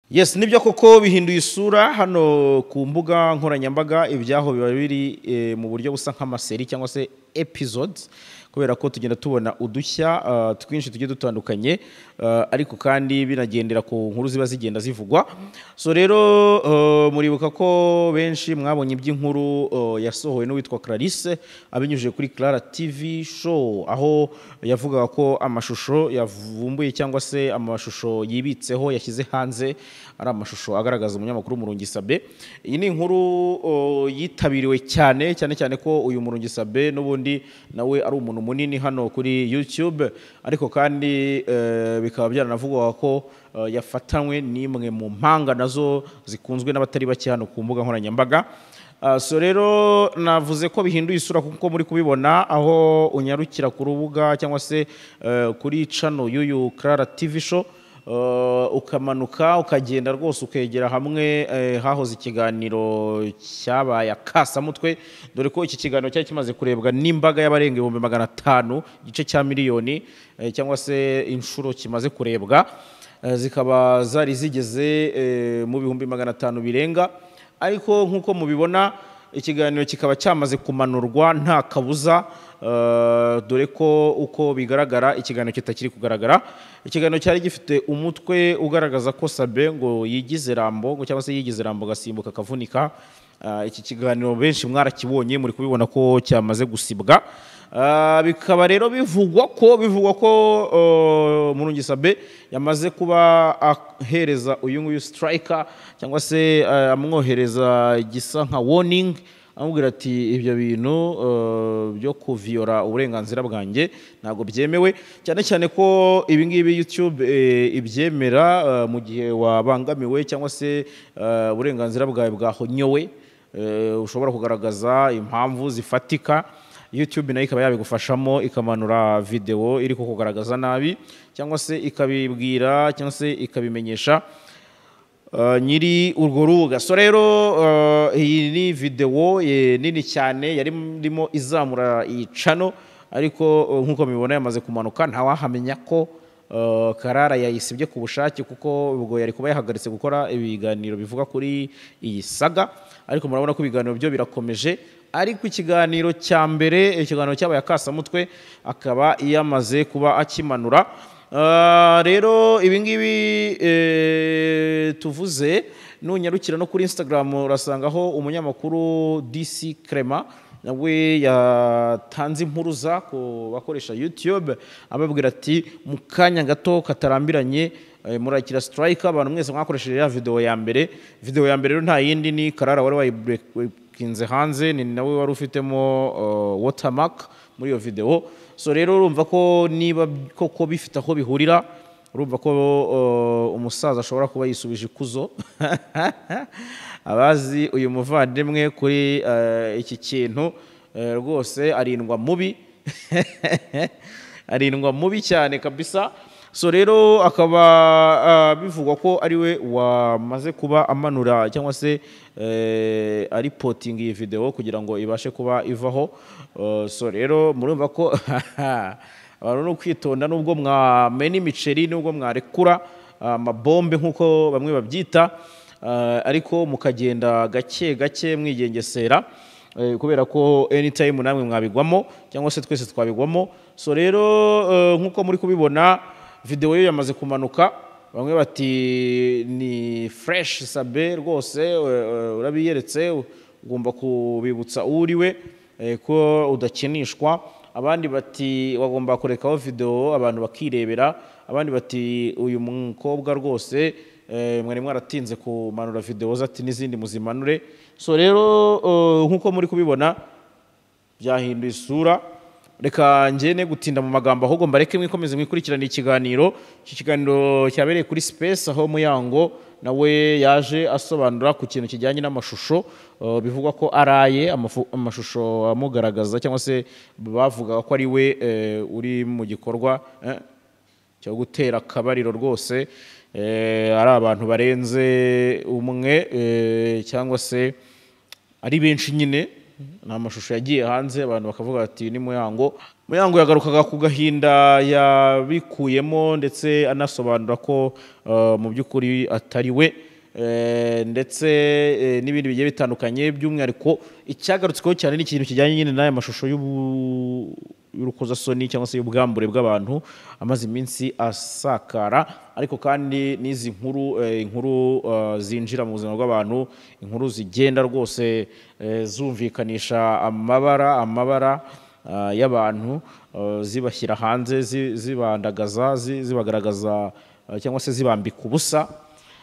Yes nibyo koko bihinduye isura hano ku mbuga nkoranyambaga ibyaho biba biri eh, mu buryo busa nk'amaseri cyangwa se episodes kubera ko tugenda tubona udushya ah, twinshi tugiye dutandukanye ah, ariko kandi binagendera ku nkuru ziba zigenda zivugwa so rero eh, muribuka ko benshi mwabonye iby'inkuru eh, yasohowe n'uwitwa Clarisse abinyujije kuri Clara TV show aho yavugaga ko amashusho yavumbuye cyangwa se amashusho yibitseho yashyize hanze ari amashusho agaragaza umunyamakuru Murungisabe iyi ni inkuru o, yitabiriwe cyane cyane cyane ko uyu Murungisabe n'ubundi nawe ari umuntu munini hano kuri YouTube ariko kandi eh, bikaba byaranavugwaga ko eh, yafatanywe n'imwe mu mpanga nazo zikunzwe n'abatari bake hano ku mbuga nkoranyambaga Ah, so rero navuze ko bihinduye isura kuko muri kubibona aho unyarukira ku rubuga cyangwa se eh, kuri cano y'uyu Clara TV show eh, ukamanuka ukagenda rwose ukegera hamwe eh, hahoze ikiganiro cyabaye akasamutwe dore ko iki kiganiro cyari kimaze kurebwa n'imbaga y'abarenga ibihumbi magana atanu igice cya miliyoni eh, cyangwa se inshuro kimaze kurebwa Eh, zikaba zari zigeze eh, mu bihumbi magana atanu birenga ariko nk'uko mubibona ikiganiro kikaba cyamaze kumanurwa nta kabuza eh, dore ko uko bigaragara ikiganiro kitakiri kugaragara ikiganiro cyari gifite umutwe ugaragaza ko sabe ngo yigize rambo ngo cyangwa se yigize rambo agasimbuka akavunika Eh, iki kiganiro benshi mwarakibonye muri kubibona ko cyamaze gusibwa Eh, bikaba rero bivugwa ko bivugwa ko eh, Murungisabe yamaze kuba ahereza uyu nguyu striker cyangwa se eh, amwohereza gisa nka warning amubwira ati ibyo bintu eh, byo kuviyora uburenganzira bwanjye ntabwo byemewe cyane cyane ko ibi ngibi YouTube eh, ibyemera eh, mu gihe wabangamiwe cyangwa se eh, uburenganzira bwawe bwahonyowe eh, ushobora kugaragaza impamvu zifatika YouTube nayo ikaba yabigufashamo ikamanura videwo iri kukugaragaza nabi cyangwa se ikabibwira cyangwa se ikabimenyesha eh, nyiri urwo rubuga so rero eh, iyi ni videwo eh, nini cyane yari irimo izamura iyi cano ariko eh, nk'uko mubibona yamaze kumanuka ntawahamenya ko eh, karara yayisibye ku bushake kuko ubwo yari kuba yahagaritse gukora ibiganiro bivuga kuri iyi saga ariko murabona ko ibiganiro byo birakomeje ariko ikiganiro cya mbere eh, ikiganiro cyabaye akasamutwe akaba yamaze kuba akimanura Ah, rero ibi ngibi eh, tuvuze nunyarukira no kuri instagram urasangaho umunyamakuru dc crema nawe yatanze impuruza ku bakoresha youtube ababwira ati mu kanya gato katarambiranye eh, murakira strike abantu mwese mwakoresheje ya video ya mbere video ya mbere rero nta yindi ni karara wari wayikinze hanze ni nawe wari ufitemo uh, watermark muri iyo video so rero urumva ko niba koko bifite aho bihurira urumva ko uh, umusaza ashobora kuba yisubije ikuzo abazi uyu muvandimwe kuri uh, iki kintu uh, rwose arindwa mubi arindwa mubi cyane kabisa so rero akaba ah, bivugwa ko ariwe wamaze kuba amanura cyangwa se eh, aripotinga iyi videwo kugira ngo ibashe kuba ivaho Eh, so rero murumva ko abantu ni ukwitonda nubwo mwamena imiceri nubwo mwarekura amabombe nk'uko bamwe babyita eh, ariko mukagenda gake gake mwigengesera Eh, kubera ko anytime namwe mwabigwamo cyangwa se twese twabigwamo so rero eh, nk'uko muri kubibona videwo yo yamaze kumanuka bamwe bati ni fresh sabe rwose eh, eh, urabiyeretse ugomba kubibutsa uwo uri we eh, ko udakinishwa abandi bati wagomba kurekaho videwo abantu bakirebera abandi bati uyu mukobwa rwose Eh, mwari mwaratinze kumanura videwo ze ati n'izindi muzimanure so rero eh, nk'uko muri kubibona byahinduye isura reka ngene gutinda mu magambo ahubwo mbareke mwikomeze mwikurikirane ikiganiro iki kiganiro cyabereye kuri space aho muyango nawe yaje asobanura ku kintu kijyanye n'amashusho eh, bivugwa ko araye amafu- amashusho amugaragaza cyangwa se bavugaga ko ari we eh, uri mu gikorwa eh, cyo gutera akabariro rwose eh, ari abantu barenze umwe eh, cyangwa se ari benshi nyine ni amashusho yagiye hanze abantu bakavuga bati ni muyango muyango yagarukaga ku gahinda yabikuyemo ndetse anasobanura ko eh, mu by'ukuri atari we Eh, ndetse eh, n'ibindi bigiye bitandukanye by'umwihariko icyagarutsweho cyane ni ikintu kijyanye nyine n'aya mashusho y'ubu- y'urukozasoni cyangwa se y'ubwambure bw'abantu amaze iminsi asakara ariko kandi n'izi nkuru eh, inkuru eh, zinjira mu buzima bw'abantu inkuru zigenda rwose eh, zumvikanisha amabara amabara ah, y'abantu ah, zibashyira hanze zi- zibandagaza zi- zibagaragaza ah, cyangwa se zibambika ubusa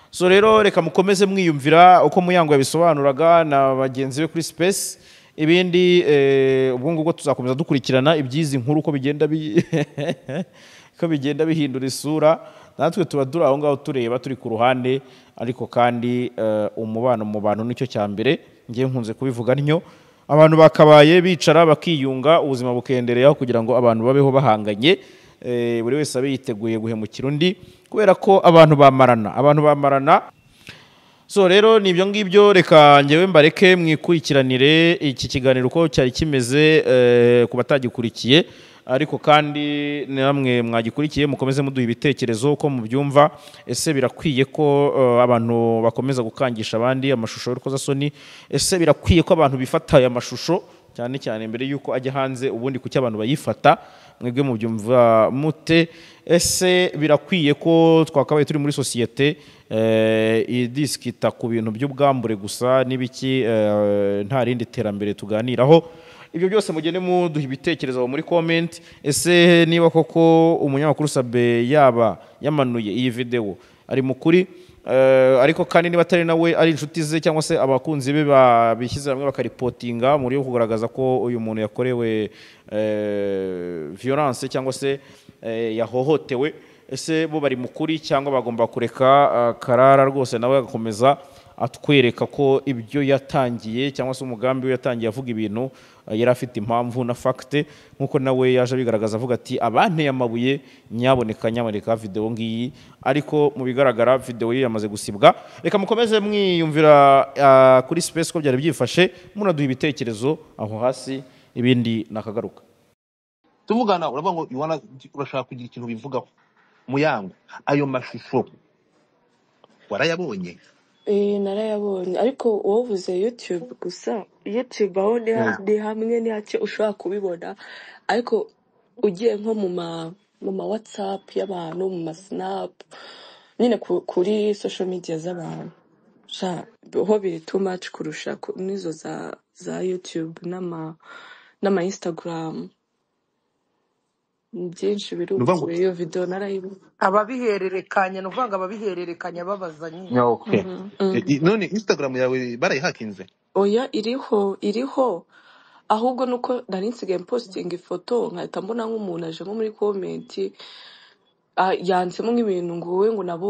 so rero reka mukomeze mwiyumvira uko muyango yabisobanuraga na bagenzi be kuri space ibindi eh, ubwo ngubwo tuzakomeza dukurikirana iby'izi nkuru uko bigenda bi- ko bigenda bihindura isura natwe tuba turi aho ngaho tureba turi ku ruhande ariko kandi eh, umubano mu bantu nicyo cya mbere ngewe nkunze kubivuga ntyo abantu bakabaye bicara bakiyunga ubuzima bukendereyeho kugira ngo abantu babeho bahanganye Eh, buri wese abe yiteguye guhemukira undi kubera ko abantu bamarana abantu bamarana so rero ni ibyo ngibyo reka ngewe mbareke mwikurikiranire iki kiganiro uko cyari kimeze eh, ku batagikurikiye ariko kandi namwe mwagikurikiye mukomeze muduha ibitekerezo uko mubyumva ese birakwiye ko eh, abantu bakomeza gukangisha abandi amashusho y'urukozasoni ese birakwiye ko abantu bifata aya mashusho cyane cyane mbere y'uko ajya hanze ubundi kuki abantu bayifata mwebwe mubyumva mute ese birakwiye ko twakabaye turi muri sosiyete eh, idisikita ku bintu by'ubwambure gusa n'ibiki eh, nta rindi terambere tuganiraho ibyo byose mugende muduha ibitekerezo aho muri comment ese niba koko umunyamakuru sabe yaba yamanuye iyi videwo ari mukuri Eh, ariko kandi niba atari nawe ari inshuti ze cyangwa se abakunzi be babishyize hamwe bakaripotinga mu buryo bwo kugaragaza ko uyu muntu yakorewe eh, violence cyangwa se eh, yahohotewe ese bo bari mukuri cyangwa bagomba kureka ah, karara rwose nawe agakomeza atwereka ko ibyo yatangiye cyangwa se umugambi we yatangiye avuga ibintu eh, yari afite impamvu na fagite nk'uko nawe yaje abigaragaza avuga ati abanteye amabuye nyaboneka nyamaneka videwo ngiyi ariko mu bigaragara videwo ye yamaze gusibwa reka mukomeze mwiyumvira ah, kuri space ko byari byifashe munaduha ibitekerezo aho hasi ibindi nakagaruka tuvugana uravuga ngo you wanna- urashaka kugira ikintu bivugaho muyango ayo mashusho warayabonye Eh, narayabonye ariko wovuze youtube gusa youtube aho ni ha- Mm. ni hamwe ni hake ushobora kubibona ariko ugiye nko mu ma mu ma whatsapp y'abantu mu ma snap nyine ku, kuri social media z'abantu sha ho biri too much kurusha ku- n'izo za za youtube n'ama n'ama instagram byinshi ni ukuvuga ngo birukure iyo video narayibonye ababihererekanya ni ukuvuga ngo ababihererekanya babaza nyine Yeah, okay. Mhm, mhm. I- i- none instagram yawe barayihakinze oya iriho iriho ahubwo nuko nari nsigaye mpositinga ifoto nkahita mbona nk'umuntu aje nko muri komenti ah, yanditsemo nk'ibintu ngo wowe ngo nabo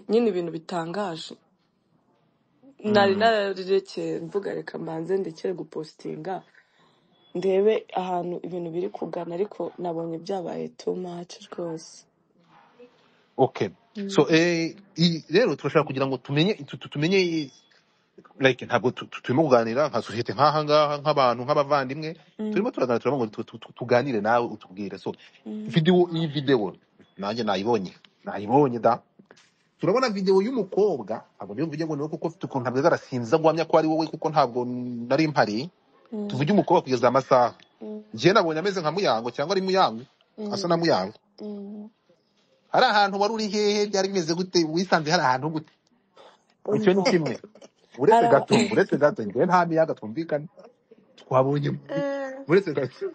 nyine ibintu bitangaje nari Mm. nararekeye mvuga reka mbanze ndekere gupositinga ndebe ahantu ibintu biri kugana ariko nabonye byabaye too much rwose okay Mm. so eh, i- rero turashaka kugira ngo tumenye tu- tu- tumenye i- like ntabwo tu- tu- turimo kuganira nka sosiyete nk'aha ngaha nk'abantu nk'abavandimwe Mm, turimo turaganira turavuga ngo tu- tu- tu- tuganire nawe utubwire so mm, video iyi video nanjye nayibonye nayibonye da turabona video y'umukobwa ntabwo niyo mvuge ngo niwe kuko mfite ukuntu ntabwo arasinza guhamya ko ari wowe kuko ntabwo nari mpari mm, tuvuge umukobwa kugeza amasaha mm, njye nabonye ameze nka muyango cyangwa ari muyango asa mm, na muyango mm. hari ahantu wari uri hehe byari bimeze gute wisanze hari ahantu gute icyo ni oya kimwe uretse ara gato uretse gato njyewe nta miyaga twumvikana twabonye Eh, uretse gato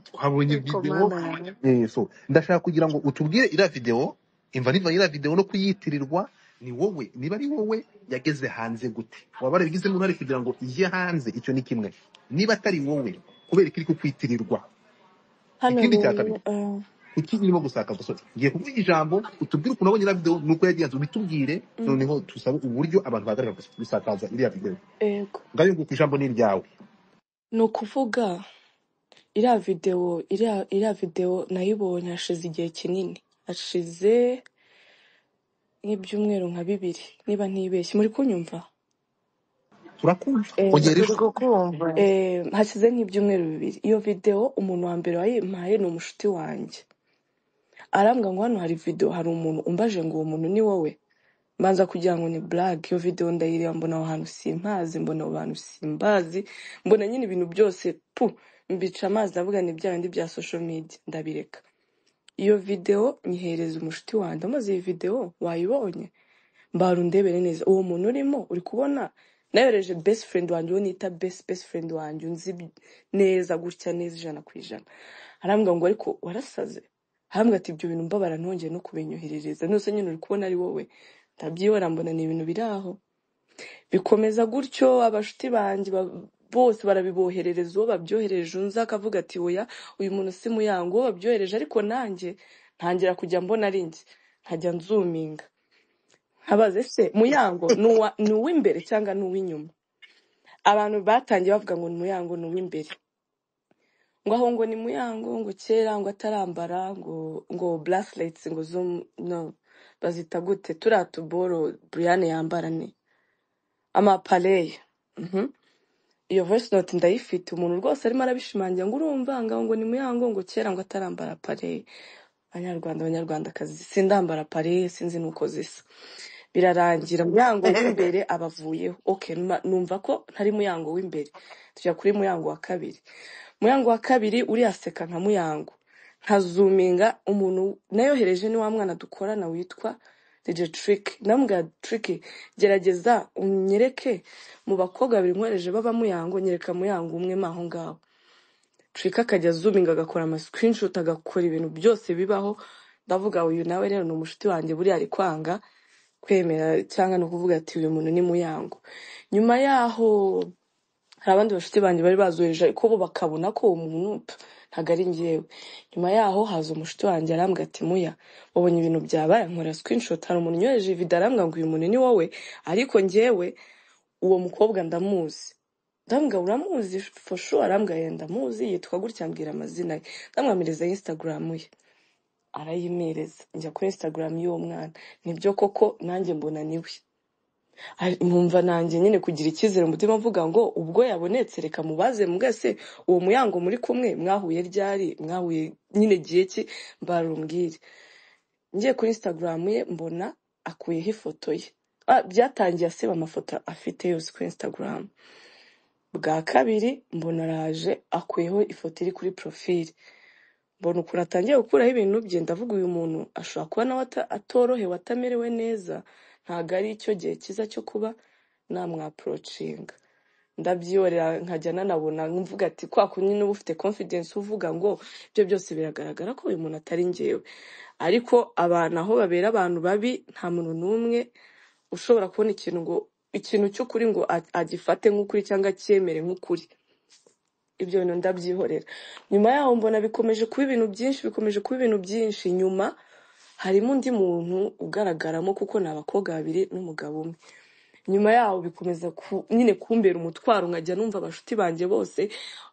twabonye ariko videwo mana yawe Eh, so ndashaka kugira ngo utubwire iriya videwo imva niva iriya videwo no kuyitirirwa ni wowe niba ari wowe yageze hanze gute waba warabigizemo uruhare kugira ngo ijye hanze icyo ni kimwe niba atari wowe kubera ko iri kukwitirirwa hano ikindi cya rero kabiri ah, kuki irimo gusakaza so ngiye kuvuga ijambo utubwire ukuntu wabonye iriya videwo nuko yagenze ubitubwire mm, noneho tusabe uburyo abantu bahagarara gusakaza iriya videwo yego ngayo nguko ijambo ni iryawe ni ukuvuga iriya videwo iriya iriya videwo nayibonye hashize igihe kinini hashize nk'ibyumweru nka bibiri niba ntibeshye muri kunyumva turakumva Eh, ongera turi ijwi kukumva eh, hashize nk'ibyumweru bibiri iyo videwo umuntu wa mbere wayimpaye ni umushuti wanjye arambwira ngo hano hari videwo hari umuntu umbaje ngo uwo muntu ni wowe mbanza kugira ngo ni blague iyo videwo ndayireba mbona aho hantu simpazi mbona abo bantu simbazi mbona nyine ibintu byose pu mbica amazi ndavuga ni bya bindi bya social media ndabireka iyo videwo nyihereza umushuti wanjye amaze iyi videwo wayibonye mbara undebere neza uwo muntu urimo uri kubona nayohereje best friend wanjye uwo nita best best friend wanjye unzi bi- neza gutya neza ijana ku ijana arambwira ngo ariko warasaze arambwira ati ibyo bintu mbabara ntongeye no kubinyoherereza nose nyine uri kubona ari wowe ndabyibona mbona ni ibintu biri aho bikomeza gutyo abashuti banjye ba- bose barabiboherereza uwo babyohereje unzi akavuga ati oya uyu muntu si muyango uwo babyohereje ariko nanjye ntangira kujya mbona ari njye nkajya nzuminga nkabaze se muyango ni uwa- ni uw'imbere cyangwa ni uw'inyuma abantu batangiye bavuga ngo ni muyango ni uw'imbere ngo aho ngo ni muyango ngo kera ngo atarambara ngo ngo bracelets ngo zo mu- no bazita gute turiya tuboro Brian yambara ni amapareyi iyo voice note ndayifite umuntu rwose arimo arabishimangira ngo urumva ngaho ngo ni muyango ngo kera ngo atarambara pareyi banyarwanda banyarwandakazi sindambara pareyi sinzi nuko zisa birarangira muyango w'imbere abavuyeho okay numa- numva ko ntari muyango w'imbere tujya kuri muyango wa kabiri muyango wa kabiri uriyaseka nka muyango nkazuminga umuntu nayohereje ni wa mwana dukorana witwa DJ Trick namubwira Trick gerageza unyereke mu bakobwa babiri nkohereje baba muyango nyereka muyango umwe maho ngaho Trick akajya azuminga agakora ama screenshot agakora ibintu byose bibaho ndavuga uyu nawe rero ni umushuti wanjye buriya ari kwanga kwemera cyangwa ni ukuvuga ati uyu muntu ni muyango nyuma yaho hari abandi bashuti banjye bari bazoheje ariko bo bakabona ko uwo muntu p- ntabwo ari njyewe nyuma yaho haza umushuti wanjye arambwira ati muya wabonye ibintu byabaye nkora screenshot hari umuntu unyohereje video arambwira ngo uyu muntu ni wowe ariko njyewe uwo mukobwa ndamuzi ndambwira uramuzi for sure arambwira yenda ndamuzi yitwa gutya ambwira amazina ye ndamwamiriza instagram ye arayimereza njya kuri instagram y'uwo mwana nibyo koko nanjye mbona niwe Ari- nkumva nanjye nyine kugira icyizere mu mutima mvuga ngo ubwo yabonetse reka mubaze mwese uwo muyango muri kumwe mwahuye ryari mwahuye nyine gihe ki mbarumbwire ngiye kuri instagram ye mbona akuyeho ifoto ye Ah, byatangiye asiba amafoto afite yose kuri instagram bwa kabiri mbona araje akuyeho ifoto iri kuri profile mbona ukuntu atangiye gukuraho ibintu bye ndavuga uyu muntu ashobora kuba nawe ata- atorohewe atamerewe neza ntabwo ari cyo gihe cyiza cyo kuba namwaporocinga ndabyiyorera nkajya nanabona mvuga ati kwa kundi niba ufite confidence uvuga ngo ibyo byose biragaragara ko uyu muntu atari njyewe ariko abantu aho babera abantu babi nta muntu n'umwe ushobora kubona ikintu ngo ikintu cy'ukuri ngo a- agifate nk'ukuri cyangwa acyemere nk'ukuri ibyo bintu ndabyihorera nyuma yaho mbona bikomeje kuba ibintu byinshi bikomeje kuba ibintu byinshi nyuma harimo undi muntu ugaragaramo kuko ni abakobwa babiri n'umugabo umwe nyuma yaho bikomeza ku- nyine kumbera umutwaro nkajya numva abashuti banjye bose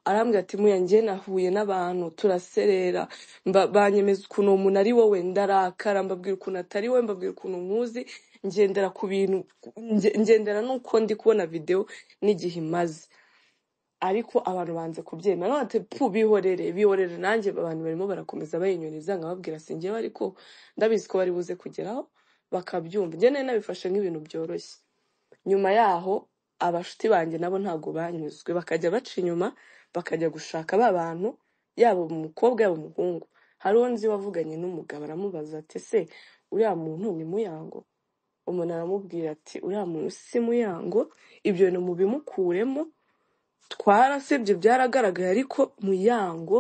arambwira ati muya njye nahuye n'abantu turaserera mba- banyemeza ukuntu uwo muntu ari wowe ndarakara mbabwira ukuntu atari wowe mbabwira ukuntu nkuzi ngendera ku bintu nge- ngendera n'uko ndi kubona videwo n'igihe imaze ariko abantu banze kubyemera none ati pu bihorere bihorere nanjye abantu barimo barakomeza bayinyoneza nkababwira singewe ariko ndabizi ko bari buze kugeraho bakabyumva njye nari nabifashe nk'ibintu byoroshye nyuma yaho abashuti banjye nabo ntabwo banyuzwe bakajya baca inyuma bakajya gushaka ba bantu yaba umukobwa yaba umuhungu hari uwo nzi wavuganye n'umugabo aramubaza ati se uriya muntu ni muyango umuntu aramubwira ati uriya muntu si muyango ibyo bintu mubimukuremo twarasebye byaragaragaye ariko muyango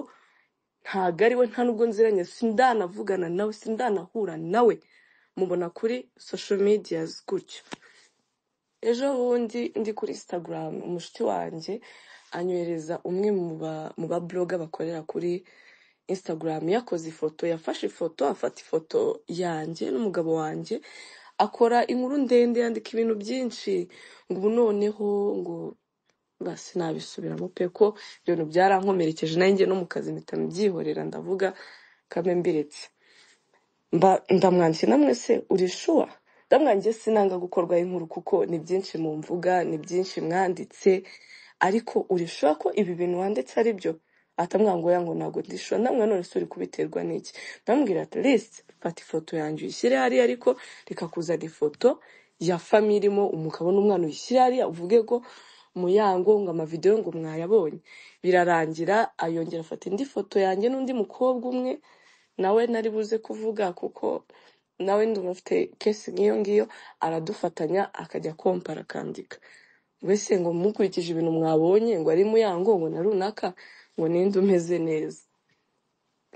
ntago ari we nta nubwo nziranye sindanavugana nawe sindanahura nawe mubona kuri social medias gutyo ejo bundi ndi kuri instagram umushuti wanjye anyohereza umwe mu ba mu ba bloga bakorera kuri instagram yakoze ifoto yafashe ifoto afata ifoto yanjye n'umugabo wanjye akora inkuru ndende yandika ibintu byinshi ngo ubu noneho ngo basi nabisubiramo pe ko ibintu byarankomerekeje nanjye no mu kazi mpita mbyihorera ndavuga kambe mbiretse mba ndamwandikiye namwe se uri shuwa ndamwa njye sinanga gukorwaho inkuru kuko ni byinshi mu mvuga ni byinshi mwanditse ariko urishura ko ibi bintu wanditse ari byo atamwangoya ngo ntabwo ndishura namwe none se uri kubiterwa n'iki ndamubwira ati lisite fata ifoto yanjye uyishyire hariya ariko reka kuzana ifoto ya famiye irimo umukabona umwana uyishyire hariya uvuge ngo muyango ngo amavidewo ngo mwayabonye birarangira ayongera afata indi foto yanjye n'undi mukobwa umwe nawe nari buze kuvuga kuko nawe ndumva afite kesi nk'iyo ngiyo aradufatanya akajya kompara akandika mbese ngo mukurikije ibintu mwabonye ngo ari muyango ngo na runaka ngo ninde umeze neza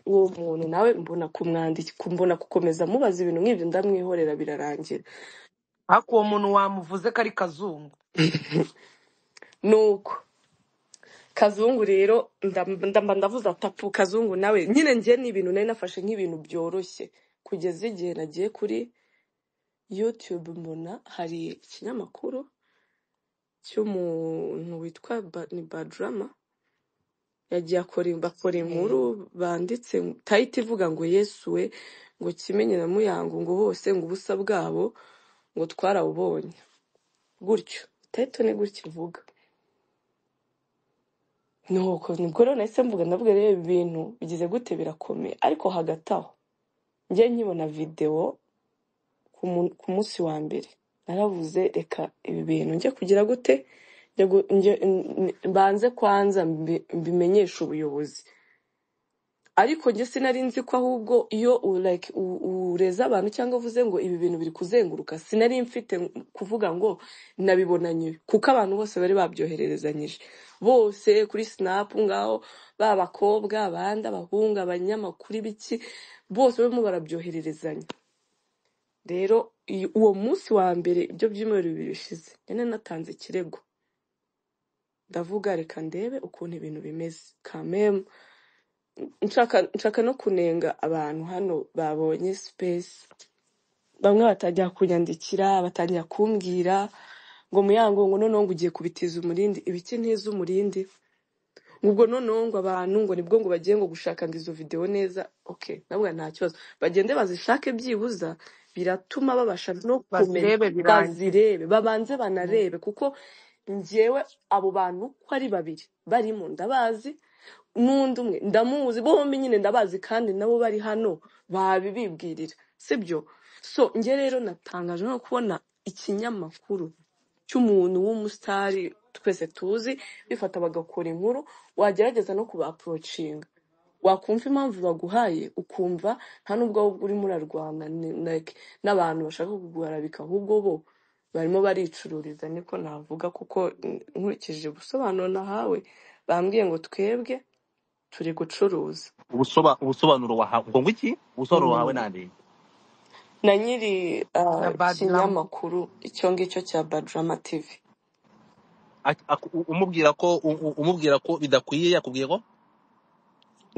uwo muntu nawe mbona kumwandika mbona gukomeza mubaza ibintu nk'ibyo ndamwihorera birarangira ariko uwo muntu wamuvuze ko ari kazungu nuko kazungu rero ndam- ndamba ndavuze atapu kazungu nawe nyine ngiye ni ibintu nari nafashe nk'ibintu byoroshye kugeza igihe nagiye kuri yutube mbona hari ikinyamakuru cy'umuntu witwa Ba- ni badrama yagiye akora bakora inkuru banditse tayiti ivuga ngo yesu we ngo kimenye na muyango ngo bose ngo ubusa bwabo ngo twarabubonye gutyo tayito ni gutya ivuga nuko nibwo rero nahise mvuga ndavuga rero ibi bintu bigize gute birakomeye ariko hagati aho njye nkibona videwo ku mu- ku munsi wa mbere naravuze reka ibi bintu njye kugira gute njye gu- njye- n- n- banze kwanza mbi- mbimenyeshe ubuyobozi ariko njye sinari nzi ko ahubwo iyo u- like u- ureze abantu cyangwa uvuze ngo ibi bintu biri kuzenguruka sinari mfite kuvuga ngo nabibonanye kuko abantu bose bari babyohererezanyije bose kuri sinapu ngaho ba bakobwa abandi abahungu abanyamakuru ibiki bose barimo barabyohererezanya rero iyi- uwo munsi wa mbere ibyo byumweru bibiri bishize nyine natanze ikirego ndavuga reka ndebe ukuntu ibintu bimeze kamemu nshaka nshaka no kunenga abantu hano babonye sipesi bamwe batangira kunyandikira batangira kumbwira ngo muyango ngo noneho ngo ugiye kubitiza umurindi ibiki ntiza umurindi ubwo noneho ngo abantu ngo nibwo ngo bagiye ngo gushaka ngo izo videwo neza okay nabwo nta kibazo bagende bazishake byibuza biratuma babasha no kumenya bazirebe birangira bazirebe babanze Mm. banarebe kuko njyewe abo bantu uko ari babiri barimo ndabazi n'undi umwe ndamuzi bombi nyine ndabazi kandi nabo bari hano babibibwirira sibyo so njye rero natangajwe no kubona ikinyamakuru cy'umuntu w'umusitari twese tuzi bifata bagakora inkuru wagerageza no kubaporocinga wakumva impamvu baguhaye ukumva nta nubwo wowe urimo urarwana ni- like, n'abantu bashaka kuguharabika ahubwo bo barimo baricururiza niko navuga kuko mm, nkurikije ubusobanuro nahawe bambwiye ngo twebwe turi gucuruza ubusoba ubusobanuro wahawe ubwo ngwiki ubusobanuro wahawe Mm. nande na nyiri na ah, badrama kinyamakuru icyo ngicyo cya badrama tv Ak- ak- u- umubwira ko u- u- umubwira ko bidakwiye yakubwiye ko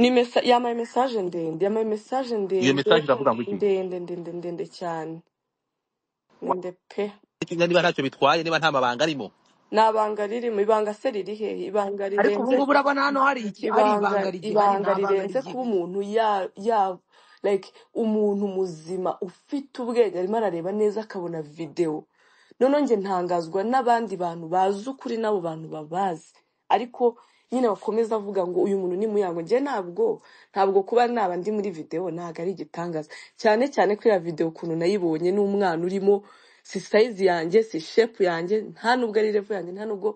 ni mesa- yamaye mesaje ndende yamaye mesaje iyo ndende message iravuga ngo iki ndende ndende ndende cyane ndende pe Wa- niba ntacyo bitwaye niba nta mabanga arimo ni ibanga ririmo ibanga se riri hehe ibanga ariko ubu rirenze ngubu urabona hano hari iki hari ibanga ibanga rigihari ibanga nta banga rirenze kuba rigihari umuntu ya ya like umuntu muzima ufite ubwenge arimo arareba neza akabona videwo noneho njye ntangazwa n'abandi bantu bazi ukuri n'abo bantu babazi ariko nyine bakomeza avuga ngo uyu muntu ni muyango njye ntabwo ntabwo kuba naba ndi muri videwo ntabwo ari igitangaza cyane cyane ko iriya videwo ukuntu nayibonye n'umwana urimo si sayizi yanjye si shepu yanjye nta nubwo ari revo yanjye nta nubwo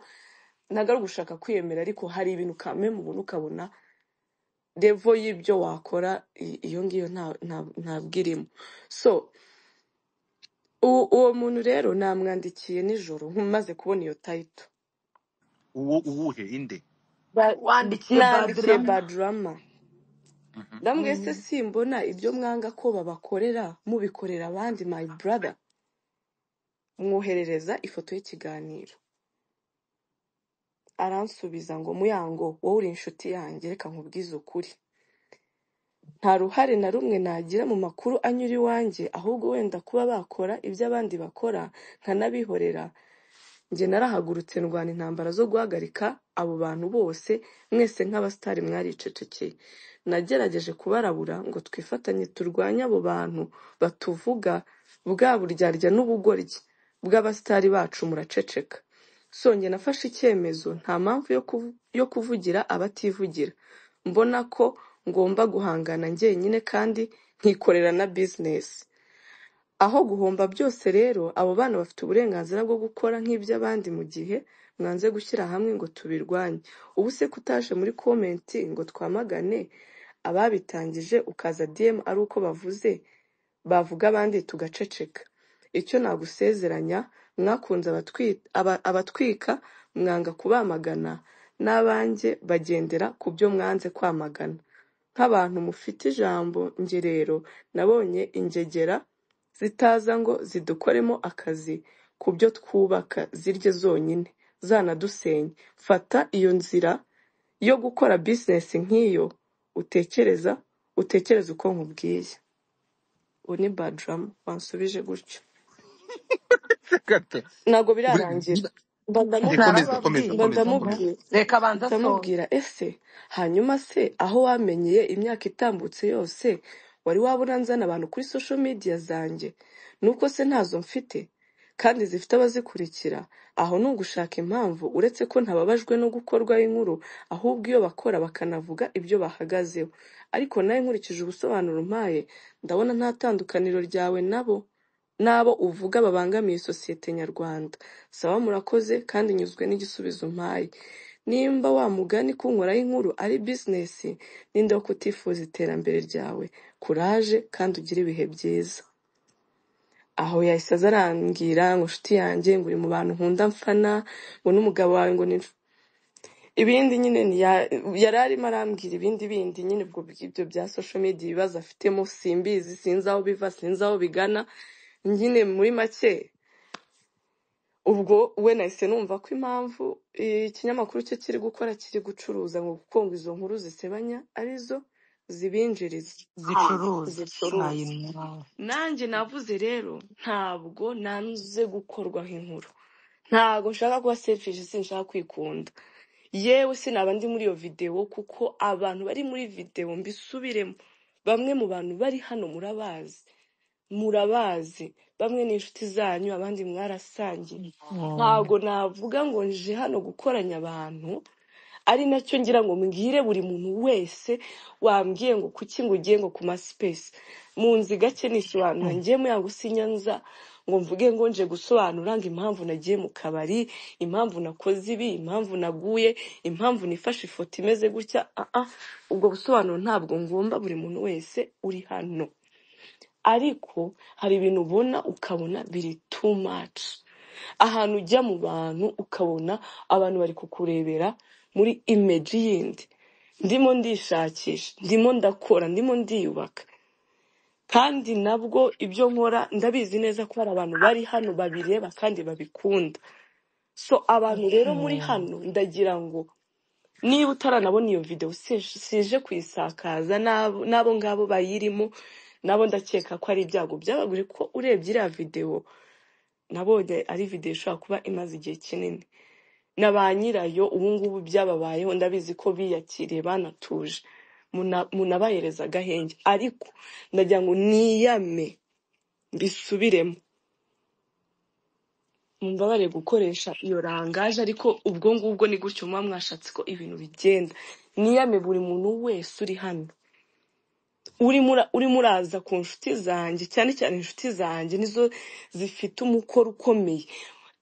ntabwo ari ugushaka kwiyemera ariko hari ibintu kamwe mu buntu ukabona revo y'ibyo wakora i- iyo ngiyo nta- nta- ntabwo irimo so u- uwo muntu rero namwandikiye nijoro maze kubona iyo tayito uwo uwuhe inde Ba- wandikiye nandikiye badrama badrama Mhm. ndambwiye se Mm. simbona ibyo mwanga ko babakorera mubikorera abandi my brother mwoherereza ifoto y'ikiganiro aransubiza ngo muyango wowe uri inshuti yanjye reka nkubwize ukuri nta ruhare na rumwe nagira mu makuru anyura iwanjye ahubwo wenda kuba bakora ibyo abandi bakora nkanabihorera njye narahagurutse ndwana intambara zo guhagarika abo bantu bose mwese nk'abasitari mwaricecekeye nagerageje kubarabura ngo twifatanye turwanye abo bantu batuvuga bwa buryarya n'ubugoryi bw'abasitari bacu muraceceka songeye nafashe icyemezo nta mpamvu yo kuvu- yo kuvugira abativugira mbona ko ngomba guhangana njyenyine kandi nkikorera na bizinesi aho guhomba byose rero abo bana bafite uburenganzira bwo gukora nk'iby'abandi mu gihe mwanze gushyira hamwe ngo tubirwanye ubu se ko utaje muri komenti ngo twamagane ababitangije ukaza diyemu ari uko bavuze bavuga abandi tugaceceka icyo nagusezeranya mwakunze abatwi- aba- abatwika mwanga kubamagana n'abanjye bagendera ku byo mwanze kwamagana nk'abantu mufite ijambo njye rero nabonye ingegera zitaza ngo zidukoremo akazi ku byo twubaka zirye zonyine zanadusenye fata iyo nzira yo gukora bizinesi nk'iyo utekereza utekereza uko nkubwiye ubu ni baduramu wansubije gutyo gato ntabwo Buri- birarangira niba mba ndamubwira komeza komeza mba komeza komeza narababwiye ndamubwira reka banza asonze ndamubwira ese hanyuma se aho wamenyeye imyaka itambutse yose wari waba uranzana abantu kuri social media zanjye nuko se ntazo mfite kandi zifite abazikurikira aho ni ugushaka impamvu uretse ko ntababajwe no gukorwaho inkuru ahubwo iyo bakora bakanavuga ibyo bahagazeho ariko nawe nkurikije ubusobanuro umpaye ndabona nta tandukaniro ryawe nabo n'abo uvuga babangamiye sosiyete nyarwanda saba murakoze kandi nyuzwe n'igisubizo umpaye nimba wa mugani kunkoraho inkuru ari bizinesi ninde wo kutifuza iterambere ryawe kuraje kandi ugire ibihe byiza aho yahise aza arambwira ngo nshuti yanjye ngo uri mu bantu nkunda mfana ngo n'umugabo wawe ngo ni ibindi nyine ni ya- yari arimo arambwira ibindi bindi nyine ubwo ibyo bya social media ibibazo afitemo simbizi sinzi aho biva sinzi aho bigana nyine muri make ubwo we nahise numva ko impamvu ikinyamakuru cye kiri gukora kiri gucuruza ngo kuko ngo izo nkuru zisebanya arizo zibinjiriza zicuruza zicuruza ayinawe nanjye navuze rero ntabwo nanze gukorwaho inkuru ntabwo nshaka kuba selfish sinshaka kwikunda yewe sinaba ndi muri iyo videwo kuko abantu bari muri videwo mbisubiremo bamwe mu bantu bari hano murabazi murabazi bamwe ni inshuti zanyu abandi mwarasangiye ntabwo navuga ngo nje hano gukoranya abantu ari nacyo ngira ngo mbwire buri muntu wese wambwiye ngo kuki ngo ugiye ngo ku masipesi munzi gake nisobanura ngiyemo yangu si nyanza ngo mvuge ngo nje gusobanura ngo impamvu nagiye mu kabari impamvu nakoze ibi impamvu naguye impamvu nifashe ifoto imeze gutya ah ah ubwo busobanuro ntabwo ngomba buri muntu wese uri hano ariko hari ibintu ubona ukabona biri too much ahantu ujya mu bantu ukabona abantu bari kukurebera muri imeji yindi ndimo ndishakisha ndimo ndakora ndimo ndiyubaka kandi nabwo ibyo nkora ndabizi neza ko hari abantu bari hano babireba kandi babikunda so abantu rero muri hano ndagira ngo niba utaranabona iyo videwo si- sije kuyisakaza n'abo n'abo ngabo bayirimo nabo ndakeka ko ari ibyago byaba buri ko urebye iriya videwo nabonye ari videwo ishobora kuba imaze igihe kinini na ba nyirayo ubu ngubu byababayeho ndabizi ko biyakiriye banatuje Muna- munabahereza agahenge ariko ndagira ngo niyame mbisubiremo mumbabarire gukoresha iyo rangaje ariko ubwo ngubwo ni gutyo muba mwashatse ko ibintu bigenda niyame buri muntu wese uri hano urimo ura- urimo uraza ku nshuti zanjye cyane cyane inshuti zanjye nizo zifite umukoro ukomeye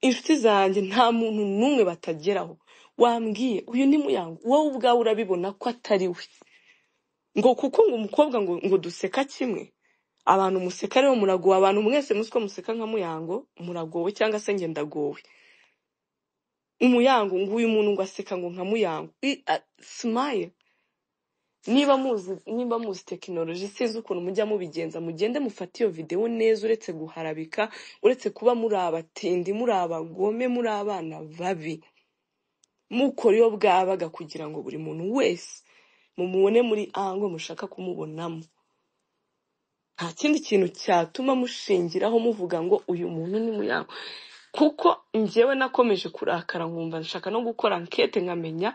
inshuti zanjye nta muntu n'umwe batageraho wambwiye uyu ni muyango wowe ubwawe urabibona ko atari we ngo kuko ngo umukobwa ngo, ngo duseka kimwe abantu museka rero muragowe abantu mwese muzi ko museka nka muyango muragowe cyangwa se njye ndagowe umuyango ngo uyu muntu ngo aseka ngo nka muyango I- a- smile niba muzi niba muzi tekinoloji sinzi ukuntu mujya mubigenza mugende mufate iyo videwo neza uretse guharabika uretse kuba muri abatindi muri abagome muri abana babi mukora iyo bwabaga kugira ngo buri muntu wese mumubone muri ango mushaka kumubonamo nta kindi kintu cyatuma mushingiraho muvuga ngo uyu muntu ni muyango kuko njyewe nakomeje kurakara nkumva nshaka no gukora ankete nkamenya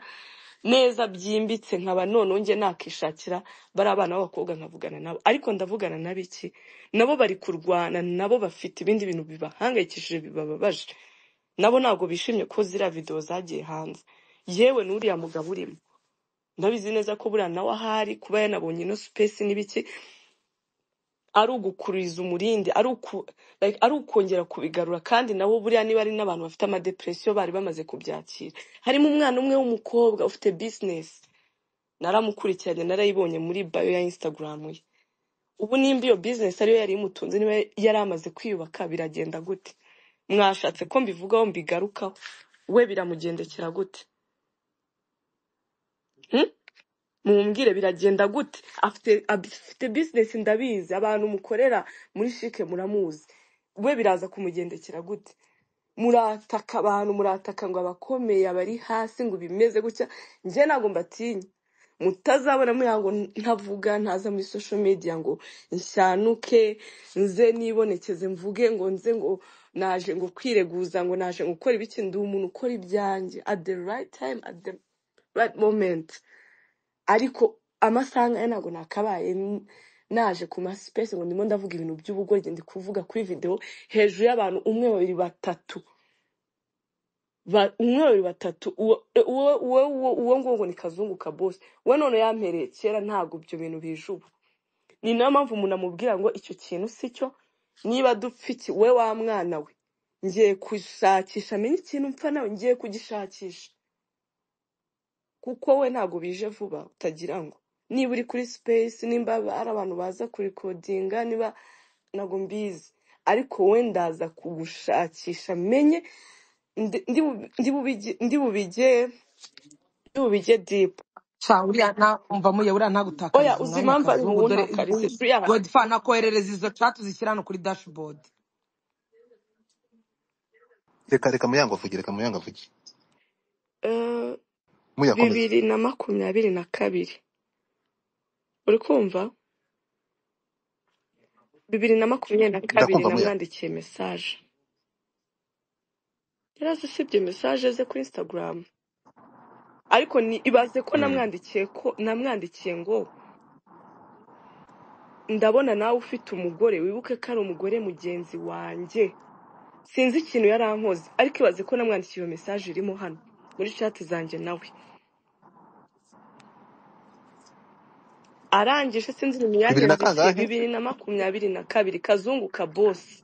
neza byimbitse nkaba noneho njye nakishakira bari abana b'abakobwa nkavugana nabo ariko ndavugana na biki nabo bari kurwana nabo bafite ibindi bintu bibahangayikishije bibababaje nabo ntabwo bishimye ko ziriya videwo zagiye hanze yewe n'uriya mugabo urimo ndabizi neza ko buriya nawe ahari kuba yanabonye ino supesi n'ibiki ari ugukuriza umurindi ari uku like, ari ukongera kubigarura kandi nabo buriya niba ari n'abantu bafite amadepresiyo bari bamaze kubyakira harimo umwana umwe w'umukobwa ufite bizinesi naramukurikiranye narayibonye muri bayo ya instagram ye ubu nimba iyo bizinesi ariyo yari imutunze niba yari amaze kwiyubaka biragenda gute mwashatse ko mbivugaho mbigarukaho we biramugendekera gute hmm? mumbwire biragenda gute afite afite bizinesi ndabizi abantu mukorera muri shike muramuzi we biraza kumugendekera gute murataka abantu murataka ngo abakomeye abari hasi ngo bimeze gutya njye ntabwo mbatinya mutazabona muriya ngo ntavuga ntaza muri sosho mediya ngo nshyanuke nze nibonekeze mvuge ngo nze ngo naje ngo kwireguza ngo naje gukora ibiki ndi umuntu ukora ibyanjye at the right time at the right moment ariko amasaha nkaya ntabwo nakabaye n- naje ku masipesi ngo ndimo ndavuga ibintu by'ubugoryi ndi kuvuga kuri videwo hejuru y'abantu umwe babiri batatu Ba- umwe babiri batatu uwo uwo uwo uwo uwo nguwo ngo ni kazungu kabose we none yampereye kera ntabwo ibyo bintu bije ubu ni nayo mpamvu umuntu amubwira ngo icyo kintu si cyo niba dupfa iki we wa mwana we ngiye gushakisha amenye ikintu mpfa nawe ngiye kugishakisha kuko we ntabwo bije vuba utagira ngo niba uri kuri space nimba hari abantu baza kurikodinga niba ntabwo mbizi ariko we ndaza kugushakisha menye ndi ndi bu- ndi bubige ndi bubige ndi bubige deep ca uriya na umva muye uriya oya ntagutakariza uzi umwanya impamvu ari kazungu wowe dore ntakaritse buriya godifa nakoherereza izo chat uzishyira hano kuri dashboard reka reka muyango avuge reka muyango avuge eh, muyakomeze bibiri na makumyabiri na kabiri uri kumva bibiri na makumyabiri na kabiri ndakumva muyango namwandikiye mesaje yari azi usibye mesaje ze kuri instagram ariko ni ibaze ko Mm. namwandikiye ko namwandikiye ngo ndabona nawe ufite umugore wibuke ko ari umugore mugenzi wanjye sinzi ikintu yarankoze ariko ibaze ko namwandikiye iyo mesaje irimo hano muri chat zanjye nawe arangije sinzi ni imyanya bibiri na yandikiye kangahe bibiri na makumyabiri na kabiri kazungu ka bosi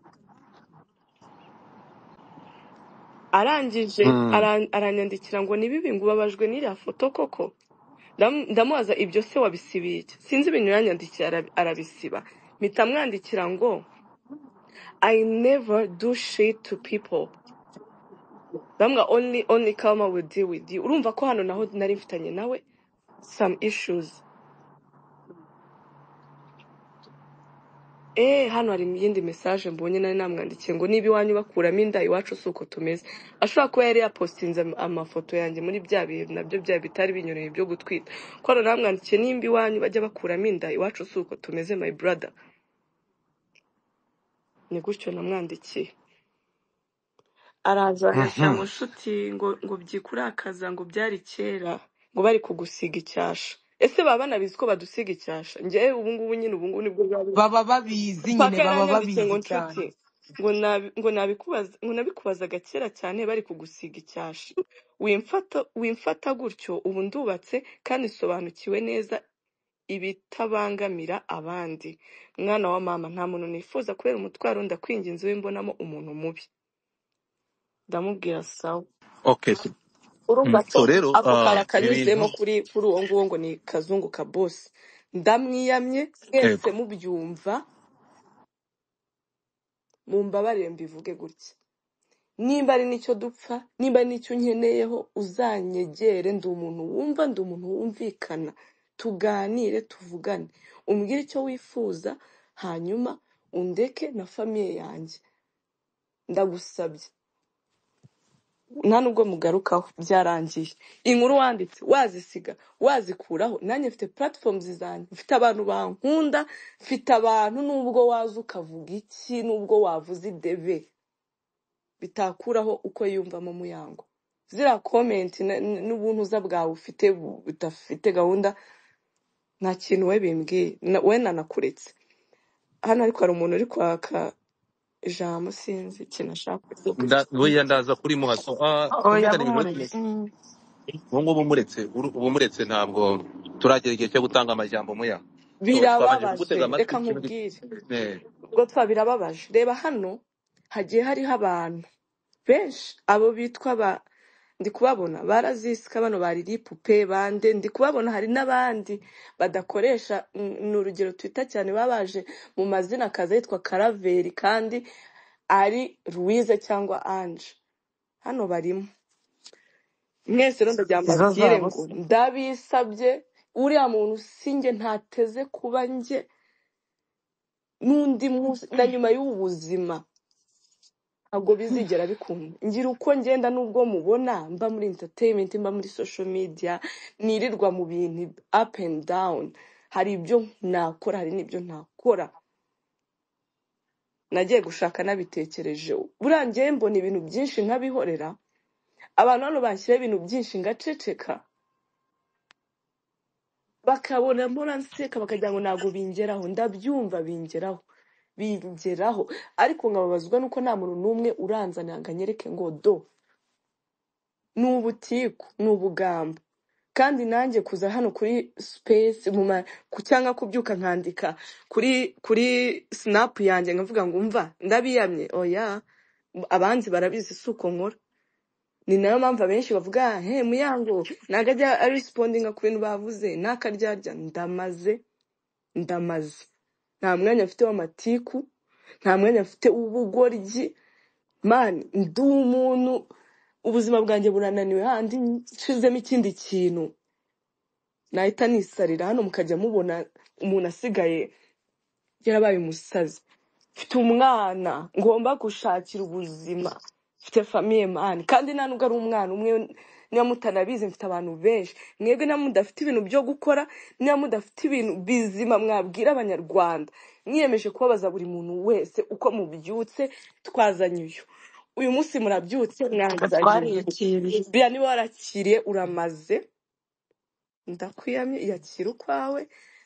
arangije Mm. ara- aranyandikira ngo ni bibi ngo ubabajwe n'iriya foto koko Ndam- ndamubaza ibyo se wabisibiye iki? sinzi ibintu yanyandikiye ara- arabisiba mpita amwandikira ngo I never do shit to people bamwe only only karma will deal with you urumva ko hano naho nari mfitanye nawe some issues Eh, hano hari iyindi message mbonye nari namwandikiye ngo niba iwanyu bakuramo inda iwacu si uko tumeze ashobora kuba yari yapostinze am- amafoto yanjye muri bya bihe nabyo bya bitari binyuranye byo gutwita ko hano namwandikiye nimba iwanyu bajya bakuramo inda iwacu si uko tumeze my brother ni gutyo namwandikiye araza anyandikira ngo Mhm. nshuti ngo ngo byikurakaza ngo byari kera ngo bari kugusiga icyasha ese baba banabizi ko badusiga icyasha njyewe ubungubu nyine ubungubu nibwo bwa baba babizi nyine paka baba yaranyanditse ngo babizi cyane nshuti ngo nabi- ngo nabikubaza ngo nabikubazaga kera cyane bari kugusiga icyasha wimfata wimfata gutyo ubu ndubatse kandi sobanukiwe neza ibitabangamira abandi mwana wa mama nta muntu nifuza kubera umutwaro ndakwinginze wimbonamo umuntu mubi ndamubwira sawa okay so, urumva mm. ko so rero ako kari ah, akanyuzemo ibintu kuri kuri uwo nguwo ngo ni kazungu ka bosi ndamwiyamye mwese yego mubyumva mumbabarire mbivuge gutya nimba ari n'icyo dupfa nimba ari n'icyo unkeneyeho uzanyegere ndi umuntu wumva ndi umuntu wumvikana tuganire tuvugane umbwire icyo wifuza hanyuma undeke na famiye yanjye ndagusabye nta nubwo mugarukaho byarangiye inkuru wanditse wazisiga wazikuraho nanjye mfite platform zanjye mfite abantu bankunda mfite abantu nubwo waza ukavuga iki nubwo wavuze idebe bitakuraho uko yiyumvamo muyango ziriya komenti na- n'ubuntuza bwawe ufite bu- budafite gahunda nta kintu we bimbwiye Na- we nanakuretse hano ariko hari umuntu uri kwaka ijambo sinzi ikintu ashaka kuvuga nda buriya ndaza kuri muhaso ah oya twumvikanire ibibazo mumureke Mm. ubu ngubu muretse uru- ubu muretse ntabwo turagera igihe cyo gutanga amajambo muya Tu- twabanje birababaje kugutega amatwi reka ikintu gito nkubwire Eh, ubwo twa birababaje reba hano hagiye hariho abantu benshi abo bitwa ba ndi kubabona barazisika bano bari ripupe bande ndi kubabona hari n'abandi badakoresha mm, ni urugero twita cyane baba baje mu mazina akaza yitwa karaveri kandi ari louise cyangwa ange hano barimo mwese rero izo ndabyambabwire zabo ngo se ndabisabye uriya muntu sinjye ntateze kuba njye n'undi munsi na nyuma y'ubu buzima ntabwo bizigera bikunda ngira uko ngenda n'ubwo mubona mba muri entertainment mba muri social media nirirwa mu bintu up and down hari ibyo nakora hari n'ibyo ntakora nagiye gushaka nabitekereje buriya ngewe mbona ibintu byinshi nkabihorera abantu hano banshyiraho ibintu byinshi ngaceceka bakabona mbona nseka bakagira ngo ntabwo bingeraho ndabyumva bingeraho bingeraho ariko nkababazwa nuko nta muntu n'umwe uranzanira ngo anyereke ngo do ni ubutiku ni ubugamba kandi nanjye kuza hano kuri space mu ma ku- cyangwa kubyuka nkandika kuri kuri snap yanjye nkavuga ngo umva ndabiyamye oya abanzi barabizi si uko nkora ni nayo mpamvu abenshi bavuga he muyango ntago ajya arisipondinga ku bintu bavuze n'akaryarya ndamaze ndamaze nta mwanya mfite w'amatiku nta mwanya mfite w'ubugoryi mani ndi umuntu ubuzima bwanjye burananiwe handi nshizemo ikindi kintu nahita nisarira hano mukajya mubona umuntu asigaye yarabaye umusazi mfite umwana ngomba gushakira ubuzima mfite famiye mani kandi nta nubwo ari umwana umwe niba mutanabizi mfite abantu benshi mwebwe niba mudafite ibintu byo gukora niba mudafite ibintu bizima mwabwira abanyarwanda mwiyemeje kubabaza buri muntu wese uko mubyutse twazanye uyu uyu munsi murabyutse mwazanye uyu twariyakiriye biriya niba warakiriye uramaze ndakwiyamye iyakira ukwawe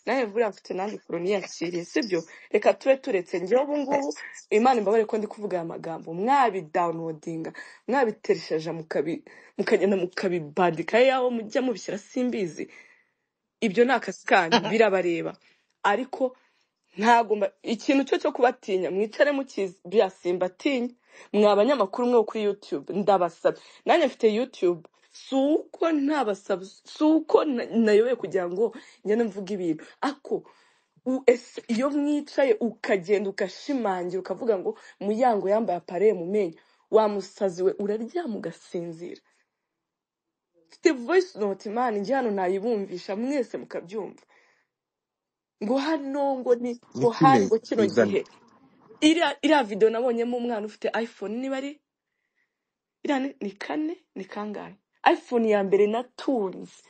nawe buriya mfite nanjye ukuntu niyakiriye sibyo reka tube turetse njyewe ubu ngubu imana imbabare ko ndi kuvuga aya magambo mwabidawunodinga mwabiteresheje mukabi mukagenda mukabibandika yaho mujya mubishyira simbizi ibyo ni akazi kanyu birabareba ariko ntabwo mba- ikintu cyo cyo kubatinya mwicare mukizi bya simbatinya mwa banyamakuru mwe bo kuri youtube ndabasabye nanjye mfite youtube si uko ntabasaba si uko na- nayobewe kugira ngo ngende mvuge ibintu ako u- ese iyo mwicaye ukagenda ugashimangira ukavuga ngo muyango yambaye apareye mu menyo wamusazi we uraryama ugasinzira mfite voice note imana njye hano nayibumvisha mwese mukabyumva ngo hano ngo ni ngo nitime hari ngo kino izane gihe iriya iriya video nabonyemo umwana ufite iphone niba ari iriya ni ni kane ni kangahe iphone ya mbere natunze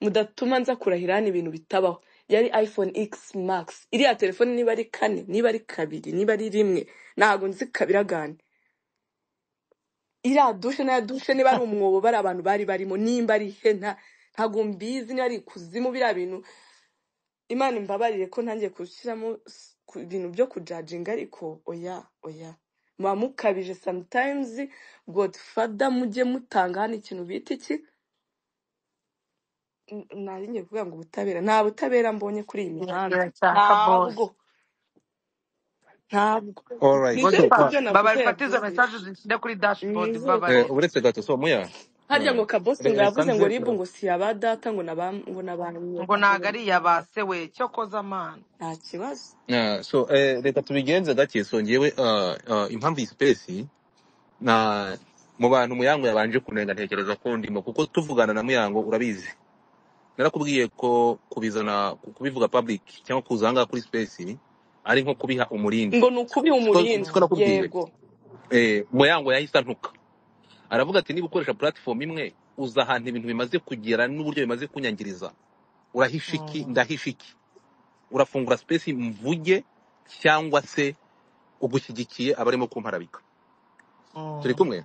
mudatuma nza kurahira hano ibintu bitabaho yari iphone x max iriya telefone niba ari kane niba ari kabiri niba ari rimwe ntago nzi kabiragane iriya dushe na dushe niba ari umwobo bari abantu bari barimo nimba ari hena ntago mbizi niba ari ikuzimu biriya bintu imana imbabarire ko ntangiye gushyiramo s- ku- ibintu byo kujajinga ariko oya oya muba mukabije sometimes godfather mujye mutanga hano ikintu bita iki N- nari ngiye kuvuga ngo ubutabera nta butabera mbonye kuri iyi mihanda irashaka ntabwo bose ntabwo alright nizere so ko Sifa, kwa ibyo baba navuze bifate izo message yabyumvise zishyire kuri dashboard nizere ko eh, mbabare uretse gato so muya harya ngo kabosi ngo eh, yavuze ngo sanze ribu ngo si aba data ngo naba ngo nabanye ngo ntago ari iya ba se we cyo koza amana nta kibazo Ah, so eh, reka tubigenze gake so ngewe ah, ah, impamvu iyi space na mu bantu muyango yabanje kunenga ntekereza ko ndimo kuko tuvugana na muyango urabizi narakubwiye ko kubizana kubivuga public cyangwa kuza ahangaha kuri space ari nko kubiha umurindi ngo ni ukubiha siko umurindi siko nakubwiye yego eh, muyango yahise antuka aravuga ati niba ukoresha platform imwe uza ahantu ibintu bimaze kugera n'uburyo bimaze kunyangiriza urahisha iki Mm. ndahisha iki urafungura space mvuge cyangwa se ugushyigikiye abarimo kumparabika turi Mm. kumwe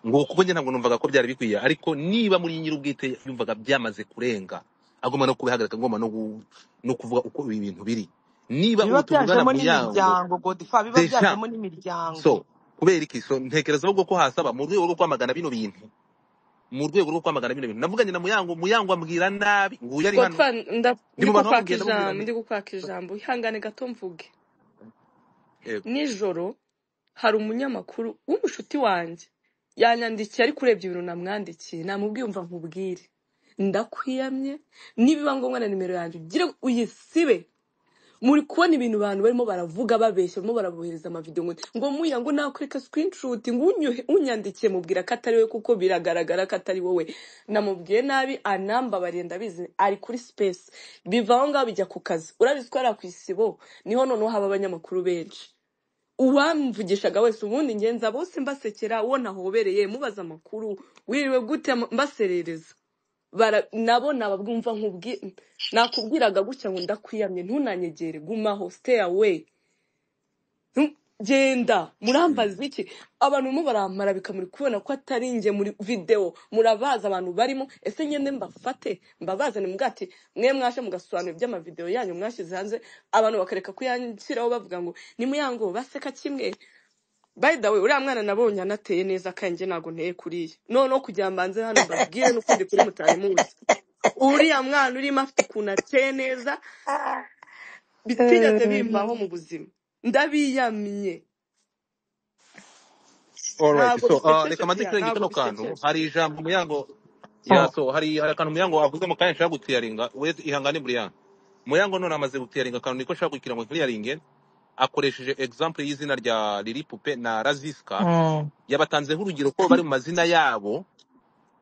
ngo kuko njye ntabwo numvaga ko byari bikwiye ariko niba muri nyir'ubwite yumvaga byamaze kurenga agomba no kubihagarika agomba no, gu- no kuvuga uko ibi bintu biri niba biba ubutuvugana byajemo mu yango n'imiryango godifa biba deja byajemo n'imiryango so kubera iki so ntekereza ahubwo ko hasaba mu rwego rwo kwamagana bino bintu mu rwego rwo kwamagana bino bintu navuganye na muyango muyango ambwira nabi nguyu ari hano godfa nda- ndi ndi mu bantu kukwaka bamubwira ndamubwira ijambo nti ndi kukwaka ijambo ihangane gato mvuge yego nijoro hari umunyamakuru w'umushuti wanjye yanyandikiye ariko urebye ibintu namwandikiye namubwiye umva nkubwire ndakwiyamye nibiba ngombwa na nimero yanjye ugire uyisibe muri kubona ibintu abantu barimo baravuga babeshya barimo barabohereza amavidewo ngo ngo muya ngo nakwereka screenshot ngo unyohe- unyandikiye mubwira ko atari we kuko biragaragara ko atari wowe namubwiye nabi anambabariye ndabizi ari kuri space biva aho ngaho bijya ku kazi urabizi ko hariya ku isibo niho noneho haba abanyamakuru benshi uwamuvugishaga wese ubundi ngenza bose mbasekera uwo nahobereye mubaza amakuru wiriwe gute Ama- mbaserereza bara- nabo nababwumva nkubwi nakubwiraga gutya ngo ndakwiyamye ntunanyegere gumaho stay away Ntu- genda murambaza iki abantu barimo barampara bikamuri kubona ko atari njye muri videwo murabazi abantu barimo ese ngende mbafate mbabazane mubwira ati mwe mwaje mugasobanura iby'amavidewo yanyu mwashyize hanze abantu bakareka kuyanshyiraho bavuga ngo ni muyango baseka kimwe by the way uriya mwana nabonye anateye neza kandi njye ntabwo nteye kuriya noneho kugira mbanze hano mbabwire n'ukundi kuri mutarimuzi uriya mwana urimo afite ukuntu ateye neza bitigeze bimbaho mu buzima ndabiyamye alright ntabwo so uh, bisekeje reka mbanze bya nshirenge kano ntabwo kantu bisekeje hari ijambo muyango ya Oh. so hari hari akantu muyango avuze mu kanya nshaka guclearinga we ihangane buriya muyango none amaze guclearinga akantu niko nshaka kugira ngo clearinge akoresheje example y'izina rya Lili Pupe na Raziska Mm. yabatanzeho urugero ko bari mu mazina yabo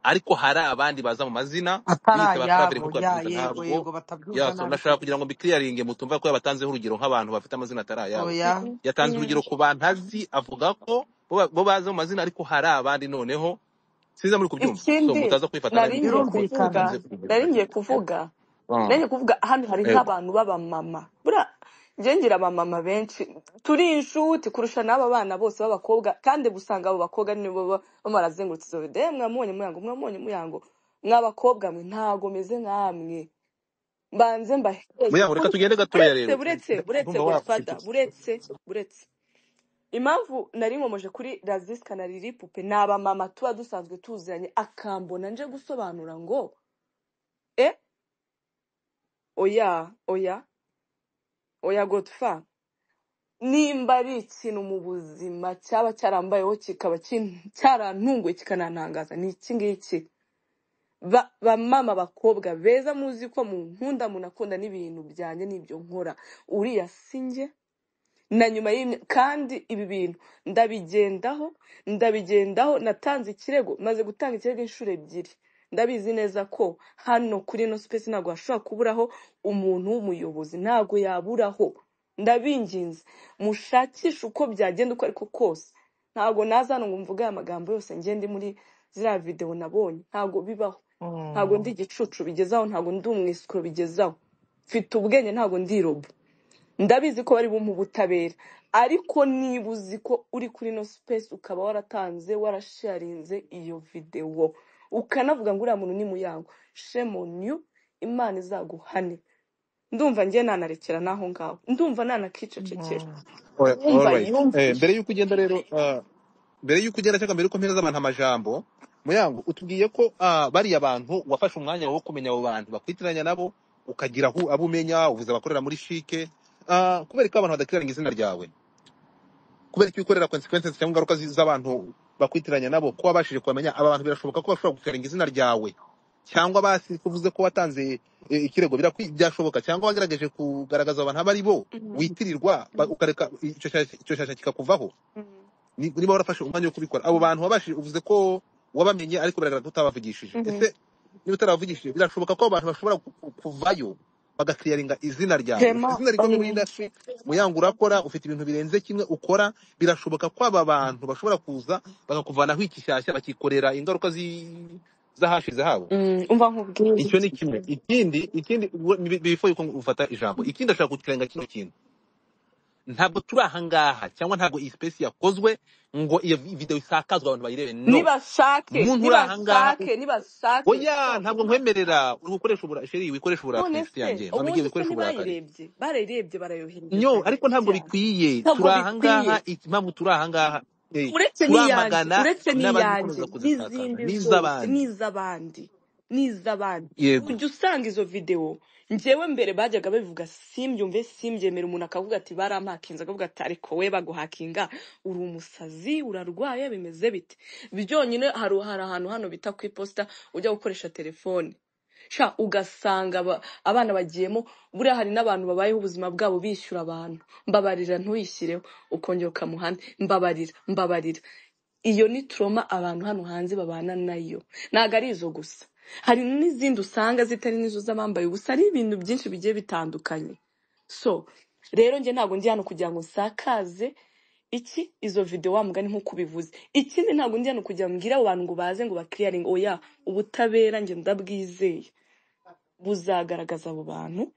ariko hari abandi baza mu mazina atari biyita ba Claver nk'uko ayabo ya yabyumva yego ntabwo yego batabyumva yaso nabi nashaka kabisa kugira ngo mbikiriyaringe mutumva ko yabatanzeho urugero nk'abantu bafite amazina atari ayabo oya yatanze urugero ku bantu azi avuga ko bo ba- bo baza mu mazina ariko hari abandi noneho sinza muri kubyumva so ikindi mutaza kwifata nabi nari ngiye mushobora kuba kuvuga birumvikana mutunze kugira nari ngiye kuvuga nari ngiye kuvuga hano hari yego nk'abantu b'abamama bura njye ngira abamama benshi turi inshuti kurusha n'aba bana bose b'abakobwa kandi usanga abo bakobwa nibo baba barazengurutse izo videwo mwamubonye muyango mwamubonye muyango mw'abakobwa mwe ntago meze nk'amwe mbanze mbaheke muyango reka tugende gatoya buretse rero buretse buretse ndumva godfada wacecetse buretse buretse impamvu nari nkomoje kuri razisika na riri pupe ni abamama tuba dusanzwe tuziranye akambona nje gusobanura ngo e oya oya oya godfa nimba ari ikintu mu buzima cyaba cyarambayeho kikaba kin- cyarantunguye kikanantangaza ni iki ngiki Ba- bamama bakobwa beza muzi ko mu nkunda munakunda n'ibintu byanjye n'ibyo nkora uriya sinjye na nyuma y'imya kandi ibi bintu ndabigendaho ndabigendaho natanze ikirego maze gutanga ikirego inshuro ebyiri ndabizi neza ko hano kuri ino space ntabwo hashobora kuburaho umuntu w'umuyobozi ntabwo yaburaho ndabinginze mushakishe uko byagenda uko ariko kose ntabwo naza hano ngo mvuge aya magambo yose ngende muri ziriya videwo nabonye ntabwo bibaho ntabwo ndi Mm. igicucu bigezaho ntabwo ndi umwisiko bigezaho mfite ubwenge ntabwo ndi robo ndabizi ko bari bumpa ubutabera ariko niba uzi ko uri kuri ino space ukaba waratanze warasharinze iyo videwo ukanavuga ngo uriya muntu ni muyango shame on you imana izaguhane ndumva ngiye nanarekera n'aho ngaho ndumva nanakicecekera Mm. Alright, wumva alright. Eh, yumvire mbere yuko ugenda rero ah, mbere yuko ugenda cyangwa mbere yuko mpereza abantu amajambo muyango utubwiye ko ah, bariya bantu wafashe umwanya wo kumenya abo bantu bakwitiranya nabo ukagira aho abo umenya uvuze abakorera muri shike ah, kubera ko abantu badakiranira izina ryawe kubera ko ukorera consequences cyangwa ingaruka zi- z'abantu bakwitiranya nabo ko wabashije kumenya aba bantu birashoboka ko bashobora gukirangira izina ryawe cyangwa basi uvuze ko watanze eh, ikirego birakwi- byashoboka cyangwa wagerageje kugaragaza abantu abo ari bo witirirwa ba- ukareka icyo shyashya icyo shyashya kikakuvaho ni- niba warafashe umwanya wo kubikora abo bantu wabashije uvuze ko wabamenye ariko biragaragara ko utabavugishije ese niba utarabavugishije birashoboka ko abo bantu bashobora ku- ku- kuvayo bagakiriyaringa izina ryawe ufite hema izina rikomeye muri mm, industry muyango urakora ufite ibintu birenze kimwe ukora birashoboka ko aba bantu bashobora kuza bagakuvanaho igishyashya bakikorera ingaruka zi- z'ahashize habo mm, umva nkubwire icyo ni kimwe ikindi ikindi bifo yuko ufata ijambo ikindi ashaka kukirenga kino kintu ntabwo turi ahangaha cyangwa ntabwo iyi space yakozwe ngo iyo vi- video isakazwe abantu bayirebe no nibashake umuntu uri ahangaha nibashake nibashake oya ntabwo nkwemerera uri gukoresha ubura sheri wikoresha none uburakari se yanjye none ngiye ubundi se gukoresha uburakari ntibayirebye barayirebye barayohereza nyo ariko ntabwo cyane bikwiye ntabwo turi bikwiye ahangaha iki- impamvu turi ahangaha eh, uretse n'iyanjye turamagana uretse n'iyanjye n'abakomeza kuzisakaza n'izindi zose n'iz'abandi n'iz'abandi n'iz'abandi yego ujya usanga izo videwo njyewe mbere bajyaga babivuga simbyumve simbyemera umuntu akavuga ati barampakinze akavuga ati ariko we baguhakinga uri umusazi urarwaye bimeze bite byonyine hari hari ahantu hano bita ku iposita ujya gukoresha telefone sha ugasanga aba- abana bagiyemo buriya hari n'abantu babayeho ubuzima bwabo bishyura abantu mbabarira ntuyishyireho ukongera ukamuhana mbabarira mbabarira iyo ni turoma abantu hano hanze babana nayo ntabwo ari izo gusa hari n'izindi usanga zitari n'izo z'abambaye ubusa ari ibintu byinshi bigiye bitandukanye so rero njye ntabwo ndi hano kugira ngo nsakaze iki izo video wa mugani nk'uko ubivuze ikindi ntabwo ndi hano kugira ngo mbwire abo bantu ngo baze ngo bakiriyaringe oya ubutabera njye ndabwizeye buzagaragaza abo bantu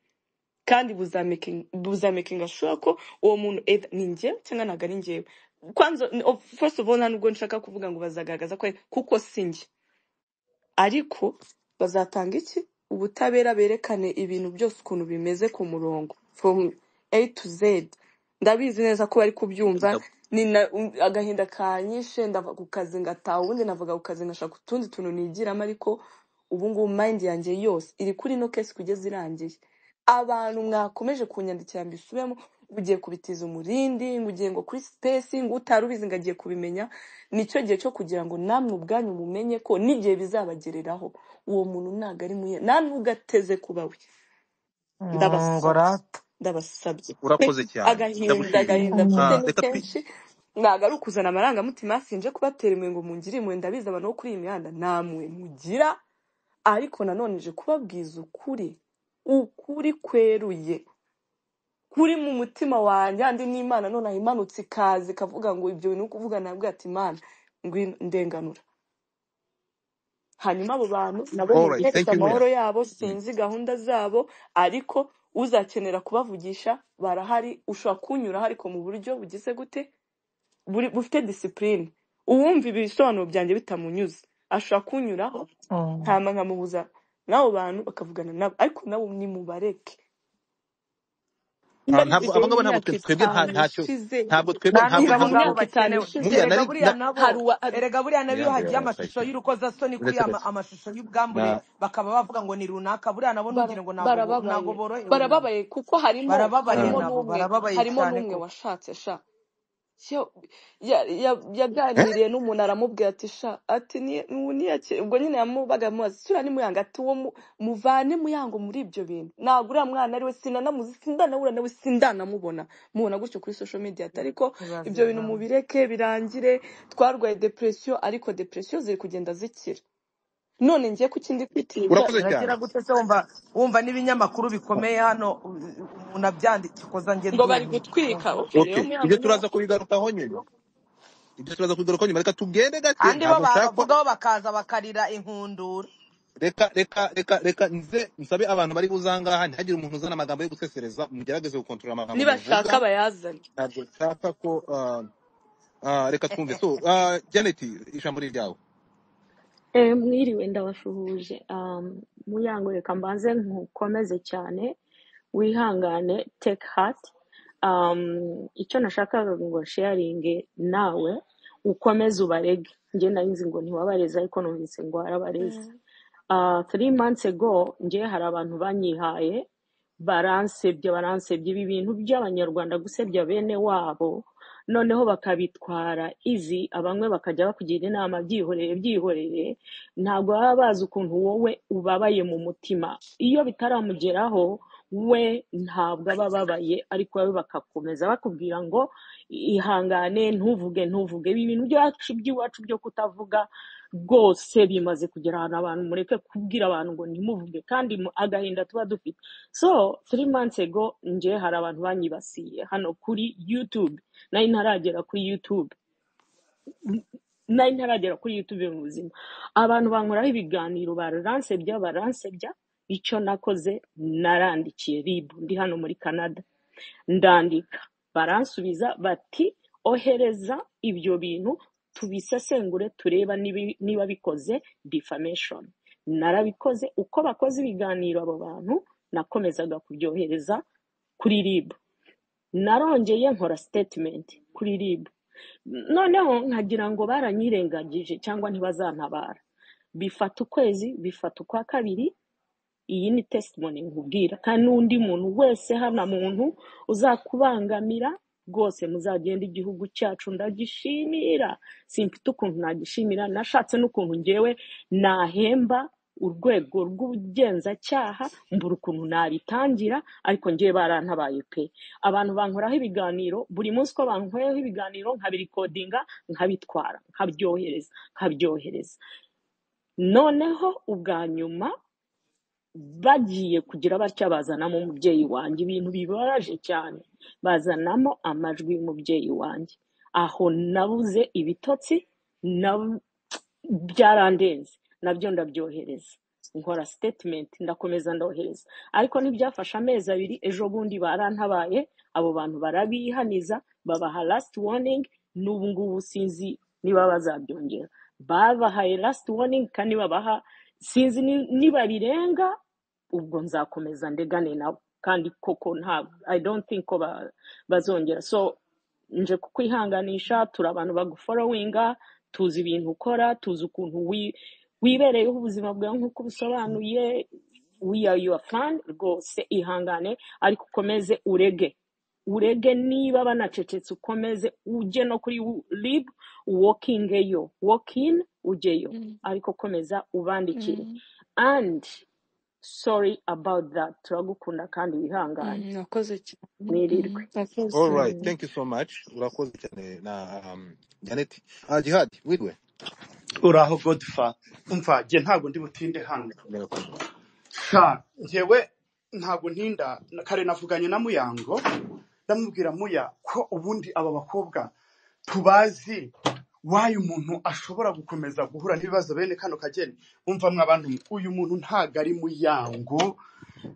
kandi buzamaking buzamaking ashura ko uwo muntu either ni njye cyangwa ntabwo ari njyewe kwanza n- of- first of all nta nubwo nshaka kuvuga ngo bazagaragaza ko ari- kuko si njye ariko bazatanga iki ubutabera berekane ibintu byose ukuntu bimeze ku murongo from a to z ndabizi neza ko bari kubyumva Nda- ni na- um, agahinda kanyishe ndava ku kazi ngataha ubundi navaga ku kazi ngashaka utundi tuntu nigiramo ariko ubu ngubu mind yanjye yose iri kuri ino case kugeza irangiye abantu mwakomeje kunyandikira ngo isubemo ngo ugiye kubitiza umurindi ngo ugiye ngo kuri space ngo utari ubizi ngo agiye kubimenya nicyo gihe cyo kugira ngo namwe ubwanyu mumenye ko n'igihe bizabagereraho uwo muntu ntabwo ari muye nta n'ugateze kuba we Mm, ndabasabye ngorata ndabasabye urakoze cyane agahinda ndagushimiye agahinda mfite Ah, ni reka twi kenshi ntabwo ari ukuzana amarangamutima sinje kubatera imwe ngo mungire imwe ndabizi abantu bo kuri iyi mihanda namwe mugira ariko nanone nje kubabwiza ukuri ukuri kweruye kuri mu mutima wanjye andi n'imana nonaha imanutse ikaza ikavuga ngo ibyo bintu uri kuvuga nabwo ati imana ngwino ndenganura hanyuma abo bantu nabo alright mubihereze thank you amahoro William yabo Mm. sinzi gahunda zabo ariko uzakenera kubavugisha barahari ushobora kunyuraho ariko mu buryo bugize gute buri- bufite disipurine uwumva ibisobanuro byanjye bitamunyuze ashobora kunyuraho Mm. hama nkamuhuza n'abo bantu bakavugana nabo ariko nabo nimubareke Ah, muri ntabwo video abo ngabo ntabwo y'imyaka twe- twebwe nta- itanu ntacyo ishize ntabwo twebwe nta ntabwo video nibabo ntabwo ngabo y'imyaka itanu bakenewe ishize buriya erega nari buriya na hari nabo uwa hari- erega buriya na iyo William hagiye amashusho urabashakiye y'urukozasoni kuri uretse ama, gake amashusho y'ubwambure na bakaba bavuga ngo ni runaka buriya nabo bara- ntugire ngo ntago bo- ntago barababaye borohewe nabo barababaye kuko harimo barababaye harimo Ah, nabo n'umwe barababaye harimo cyane n'umwe koko washatse sha Yo- ya- ya- eh? yaganiriye n'umuntu aramubwira ati sha ati ni- mu- niyake-" ubwo nyine yamubaga amubaza sura nimuyanga ati uwo mu- muvane muyango muri ibyo bintu ntabwo uriya mwana ari we sinanamuzi sindanahura nawe sindanamubona mubona gutyo kuri social media ati ariko ibyo bintu ntibazirana mubireke birangire twarwaye depression ariko depression ziri kugenda zikira none ngiye ku kindi kwitiza urakoze cyane uragira gute se wumva wumva n'ibinyamakuru bikomeye hano u- u- umuntu abyandika koza njye ngo bari ndumiwe gutwika okay rero okay ibyo muyango niba turaza kubigarukaho nyuma ibyo turaza kubigarukaho nyuma reka tugende gake andi bo ntabwo nshaka ko babavugaho bakaza bakarira inkundura reka reka reka reka nze nsabe abantu bari buze ahangaha ntihagire umuntu uzana amagambo yo gusesereza mugerageze gukontorora amagambo muvuga nibashaka bayazane ntabwo nshaka ko ah, ah, reka twumve so ah, janet ijambo ni ryawe Eh, mwiriwe ndabasuhuje um, muyango reka mbanze nkukomeze cyane wihangane take heart um, icyo nashakaga ngo sharinge nawe ukomeze ubarege njye narinzi ngo ntiwabareze ariko numvise ngo warabareze Mm. uh, three months ago njye hari abantu banyihaye baransebye baransebye ibi bintu by'abanyarwanda gusebya bene wabo noneho bakabitwara izi abamwe bakajya bakugira inama byihorere byihorere ntabwo baba bazi ukuntu wowe ubabaye mu mutima iyo bitaramugeraho we ntabwo aba ababaye ariko wowe bakakomeza bakubwira ngo ihangane ntuvuge ntuvuge ibi bintu byacu by'iwacu byo kutavuga rwose bimaze kugera ahantu abantu mureke kubwira abantu ngo ntimuvuge kandi mu- agahinda tuba dufite so three months ago nje hari abantu banyibasiye hano kuri youtube nari ntaragera kuri youtube nari ntaragera kuri youtube mu buzima abantu bankoraho ibiganiro bararansebya baransebya icyo nakoze narandikiye ribu ndi hano muri canada ndandika baransubiza bati ohereza ibyo bintu tubisesengure tureba nibi- niba bikoze defamation narabikoze uko bakoze ibiganiro abo bantu nakomezaga kubyohereza kuri rib narongeye nkora statement kuri rib noneho nkagira ngo baranyirengagije cyangwa ntibazantabara bifata ukwezi bifata ukwa kabiri iyi ni testimony nkubwira kandi n'undi muntu wese hano muntu uzakubangamira rwose muzagenda igihugu cyacu ndagishimira simfite ukuntu nagishimira nashatse n'ukuntu ngewe nahemba urwego rw'ubugenzacyaha mbura ukuntu nabitangira ariko ngewe barantabaye pe abantu bankoraho ibiganiro buri munsi uko bankoraho ibiganiro nkabirikodinga nkabitwara nkabyohereza nkabyohereza noneho ubwa nyuma bagiye kugira batya bazanamo umubyeyi wanjye ibintu bibabaje cyane bazanamo amajwi y'umubyeyi wanjye aho nabuze ibitotsi na byarandenze nabyo ndabyohereza nkora statement ndakomeza ndohereza ariko ntibyafashe amezi abiri ejo bundi barantabaye abo bantu barabihaniza babaha last warning n'ubu ngubu sinzi niba bazabyongera babahaye last warning kandi babaha sinzi ni- nibabirenga ubwo nzakomeza ndegane nabo kandi koko nta i don't think ko ba- bazongera so nje kukwihanganisha turi abantu baguforowinga tuzi ibintu ukora tuzi ukuntu wi- wibereyeho ubuzima bwawe nk'uko ubusobanuye we are your fan rwose ihangane ariko ukomeze urege urege niba banacecetse ukomeze ujye no kuri rib wokingeyo wokin ujyeyo Mm, ariko komeza ubandikire mm, and sorry about that turagukunda kandi wihangane mm, Wakoze cyane. mwirirwe Mm, Wakoze. all right Mm. thank you so much urakoze cyane na um, janet ah jihad wiriwe uraho godifa umva njye ntabwo ndi butinde hano murakoze sha njyewe ntabwo ntinda kare navuganye na muyango ndamubwira muya ko ubundi aba bakobwa tubazi wayo umuntu ashobora gukomeza guhura n'ibibazo bene kano kageni umva mwabantu uyu muntu ntago ari muyango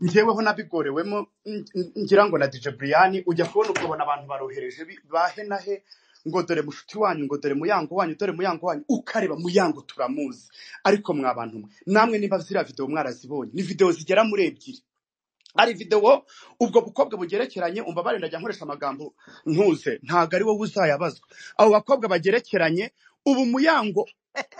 njyeweho nabigorewemo n- n- ngira ngo na dj brian ujya kubona ukabona abantu barohereje bi- bahe na he ngo dore mushuti wanyu ngo dore muyango wanyu dore muyango wanyu ukareba muyango turamuzi ariko mwabantu mwe namwe niba ziriya videwo mwarazibonye ni videwo zigera muri ebyiri hari videwo ubwo bukobwa bugerekeranye umva bari ndajya nkoresha amagambo ntuze ntabwo ari wowe uzayabazwa abo bakobwa bagerekeranye ubu muyango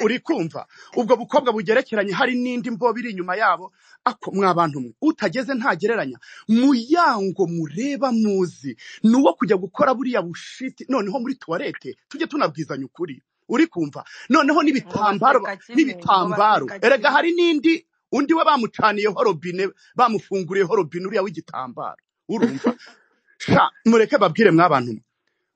uri kumva ubwo bukobwa bugerekeranye hari n'indi mbobo iri inyuma yabo ako mwabantu mwe utageze ntagereranya muyango mureba muzi ni uwo kujya gukora buriya bushiti noneho muri tuwarete tujye tunabwizanya ukuri uri kumva noneho ngo n'ibitambaro ba- baseka kimwe ngo n'ibitambaro baseka erega kimwe hari n'indi undi we bamucaniyeho robine bamufunguriyeho robine uriya w'igitambaro urumva sha mureke babwire mwabantu mwe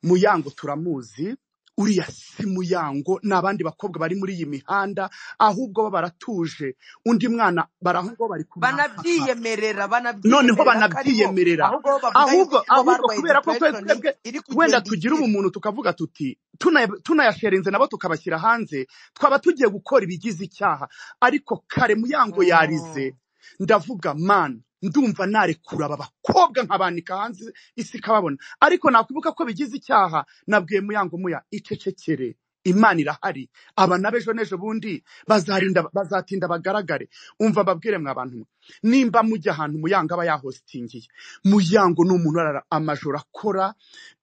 muyango turamuzi uriya si muyango ni abandi bakobwa bari muri iyi mihanda ahubwo bo baratuje undi mwana barahubwo bari kumwataka banabyiyemerera noneho banabyiyemerera ko aribo banabyiyemerera ahubwo bo bavuga yuko ahubwo bo ahubwo barwaye kubera ko twe depression twebwe iri wenda kugenda ikira tugira ubumuntu tukavuga tuti tuna- tunayasherinze nabo tukabashyira hanze twaba tugiye gukora ibigize icyaha ariko kare muyango yarize Mm. ndavuga man ndumva narekura aba bakobwa nkabanika hanze isi ikababona ariko nakwibuka ko bigize icyaha nabwiye muyango muya icecekere imana irahari aba n'abejo n'ejo bundi bazarinda bazatinda bagaragare umva babwire mwa bantu mwe nimba mujya ahantu muyango aba yahositingiye muyango ni umuntu arara amajoro akora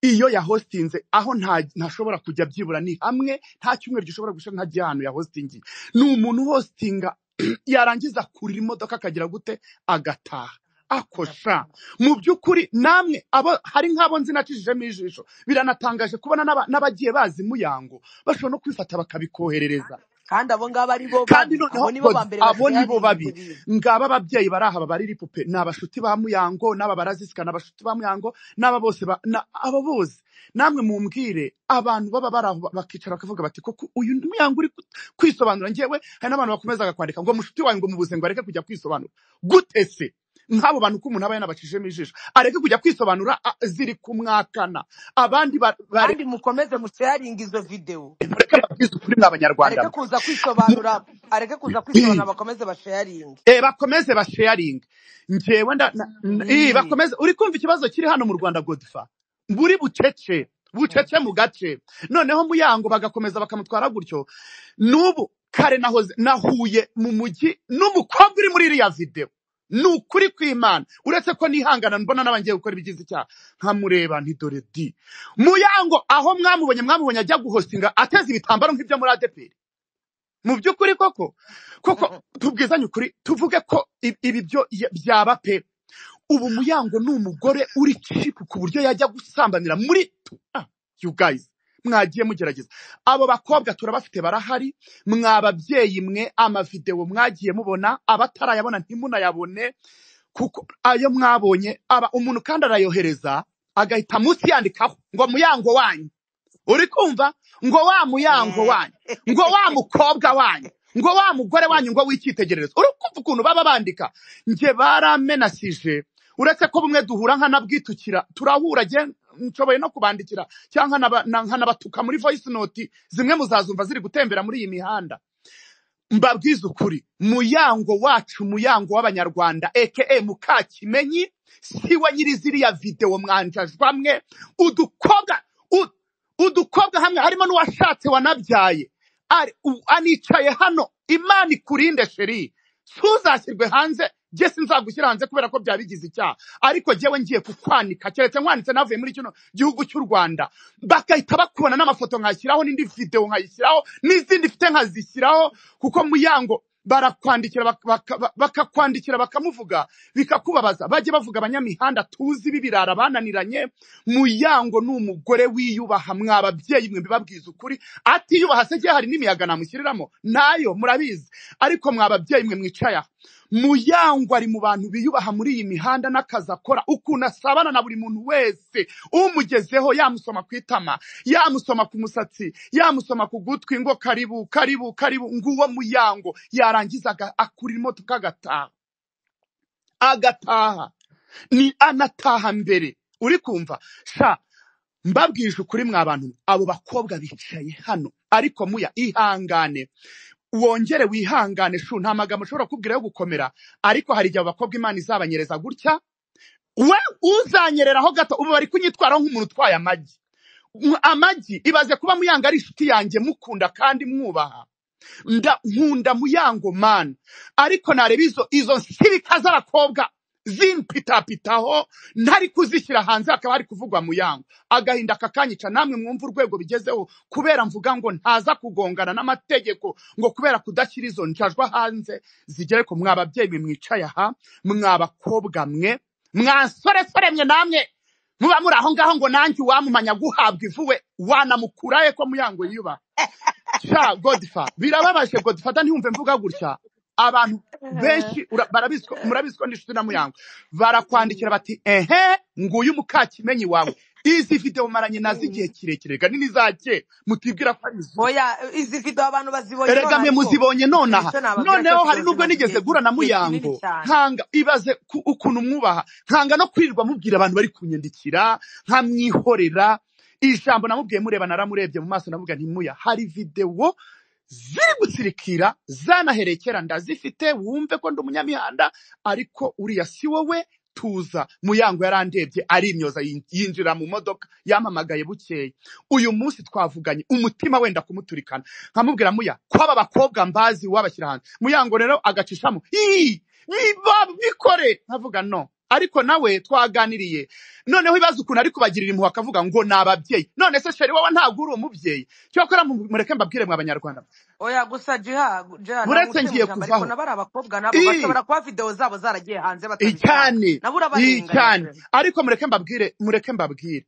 iyo yahostinze aho nta- ntashobora kujya byibura ni hamwe nta cyumweru gishobora gushira ntajya ahantu yahostingiye ni umuntu hostinga yarangiza kurira imodoka akagira gute agataha akosha mu by'ukuri namwe abo hari nk'abo nzi nacishijemo ijisho biranatangaje kubona n'aba- n'abagiye bazi muyango bashobora no kwifata bakabikoherereza kandi abo ngabo ari bo kandi babi abo noneho nibo ba godi mbere abo basigaye nibo babizi ibyo babi bintu ngaba ababyeyi bari aha bari ripupe ni abashuti ba muyango n'aba barazisika ni abashuti ba muyango n'aba bose ba- na- aba bose namwe mumbwire abantu baba bari aho bakicara bakavuga bati koko uyu muyango uri ku- kwisobanura ngewe hari n'abantu bakomeza kwandika ngo mushuti wanyu ngo mubuze ngo areke kujya kwisobanura gute se nk'abo bantu ko umuntu aba yanabacishijemo ijisho areke kujya kwisobanura a- ziri kumwakana abandi ba- bare- kandi mukomeze musharinga izo videwo bareke babwize ukuri ni abanyarwanda areke mwe kuza kwisobanura areke kuza kwisobanura bakomeze basharinge Eh, bakomeze basharinga ngewe nda na- n- eh, bakomeze uri kumva ikibazo kiri hano mu rwanda godifa buri bucece bucece mu gace noneho muyango bagakomeza bakamutwara gutyo n'ubu kare nahoze nahuye mu mujyi n'umukobwa uri muri iriya video ni ukuri kw'imana uretse ko nihangana mbona n'abangiye gukora ibigize icyaha nkamureba nti dore di muyango aho mwamubonye mwamubonye ajya guhostinga ateze ibitambaro nk'ibyo muri adeperi mu by'ukuri koko koko tubwizanye ukuri tuvuge ko ibi ibi byo ya- byaba pe ubu muyango ni umugore uri cipu ku buryo yajya gusambanira muri ah, you guys mwagiye mugerageza abo bakobwa turabafite barahari mwa babyeyi mwe amavidewo mwagiye mubona abatarayabona ntimunayabone kuko ayo mwabonye aba umuntu kandi arayohereza agahita munsi yandikaho ngo muyango wanyu uri kumva ngo wa muyango wanyu ngo wa mukobwa wanyu ngo wa mugore wanyu ngo w'icyitegererezo uri kumva ukuntu baba bandika njye baramenasije uretse ko bumwe duhura nkanabwitukira turahura njye nshoboye no kubandikira cyangwa nkanaba- na- nkanabatuka muri voice note zimwe muzazumva ziri gutembera muri iyi mihanda mbabwize ukuri muyango wacu muyango w'abanyarwanda aka mukakimenyi siwe nyiri ziriya videwo mwanjajwa mwe udukobwa u- udukobwa hamwe harimo n'uwashatse wanabyaye Ari- u- anicaye hano imana ikurinde sheri ntuzashyirwe hanze jye sinzagushyira hanze kubera ko byaba bigize icyaha ariko jyewe ngiye kukwanika keretse nkwanditse navuye muri kino gihugu cy'u rwanda bagahita bakubona n'amafoto nkashyiraho n'indi videwo nkayishyiraho n'izindi mfite nkazishyiraho kuko muyango barakwandikira bak- baka- ba- bakakwandikira bakamuvuga bikakubabaza bajye bavuga abanyamihanda tuzi b'ibirara bananiranye muyango ni umugore wiyubaha mwa babyeyi mwe mbibabwiza ukuri atiyubaha se hari n'imiyaga namushyiriramo nayo murabizi ariko mwa babyeyi mwe mwicaye aha muyango ari mu bantu biyubaha muri iyi mihanda n'akazi akora ukuntu asabana na buri muntu wese umugezeho yamusoma ku itama yamusoma ku musatsi yamusoma ku gutwi ngo karibu karibu karibu nguwo muyango yarangiza aga- akurira imodoka agataha agataha ni anataha mbere uri kumva sha mbabwije ukuri mwa bantu mwe, abo bakobwa bicaye hano ariko muya ihangane wongere wihangane shu nta magambo ushobora kubwira yo gukomera ariko hari igihe abo bakobwa imana izabanyereza gutya we uzanyereraho gato ubu bari kunyitwaraho nk'umuntu utwaye amagi Mwa- amagi ibaze kuba muyanga ari inshuti yanjye mukunda kandi mwubaha nda nkunda muyango man ariko nareba izo izo nsirika z'abakobwa zimpitapitaho ntari kuzishyira hanze hakaba hari kuvugwa muyango agahinda kakanyica namwe mwumva urwego bigezeho kubera mvuga ngo ntaza kugongana n'amategeko ngo kubera kudashyira izo njajwa hanze zigere ku mwa babyeyi mwe mwicaye aha mwa bakobwa mwe mwasoresore mwe namwe muba muri aho ngaho ngo nanjye uwamumanya guhabwa ivuwe wanamukurahe ko muyango yiyubaha sha godifa birababaje godifa ntihumve mvuga gutya abantu benshi ura- barabizi ko- murabizi ko n'inshuti na muyango barakwandikira bati ehe nguyu mukakimenyi wawe izi video maranye nazo igihe kirekire rega nini za kera mutibwira ko ari iz'ubu oya izi video abantu bazibonye erega mwe nonaha ko muzibonye nonaha nicyo nababwira cyo noneho hari tuzi nubwo maze igihe nigeze guhura na igihe kinini muyango cyane nkanga ibaze ku- ukuntu mwubaha nkanga no kwirirwa mubwira abantu bari kunyandikira nkamwihorera ijambo namubwiye mureba naramurebye mu maso navuga ntimuya hari videwo ziri gutsirikira zanaherekera ndazifite wumve ko ndi umunyamihanda ariko uriya si wowe tuza muyango yarandebye arimyoza yin- yinjira mu modoka yampamagaye bukeye uyu munsi twavuganye umutima wenda kumuturikana nkamubwira muya ko aba bakobwa mbazi wabashyira hanze muyango rero agacishamo "Ii, biba bikore nkavuga no ariko nawe twaganiriye noneho ibibazo ukuntu ari kubagirira impuhwe akavuga ngo ni ababyeyi none se sheri wowe ntabwo uri umubyeyi cyokora mu- mureke mbabwire mwe abanyarwanda oya gusa jiha jiha uretse namuce mu ngiye ijambo ariko kuvaho nabo ari abakobwa nabo i bashobora kuba videwo zabo zaragiye hanze batabishaka icyane nabo icyane urabarenganyije ariko mureke mbabwire mureke mbabwire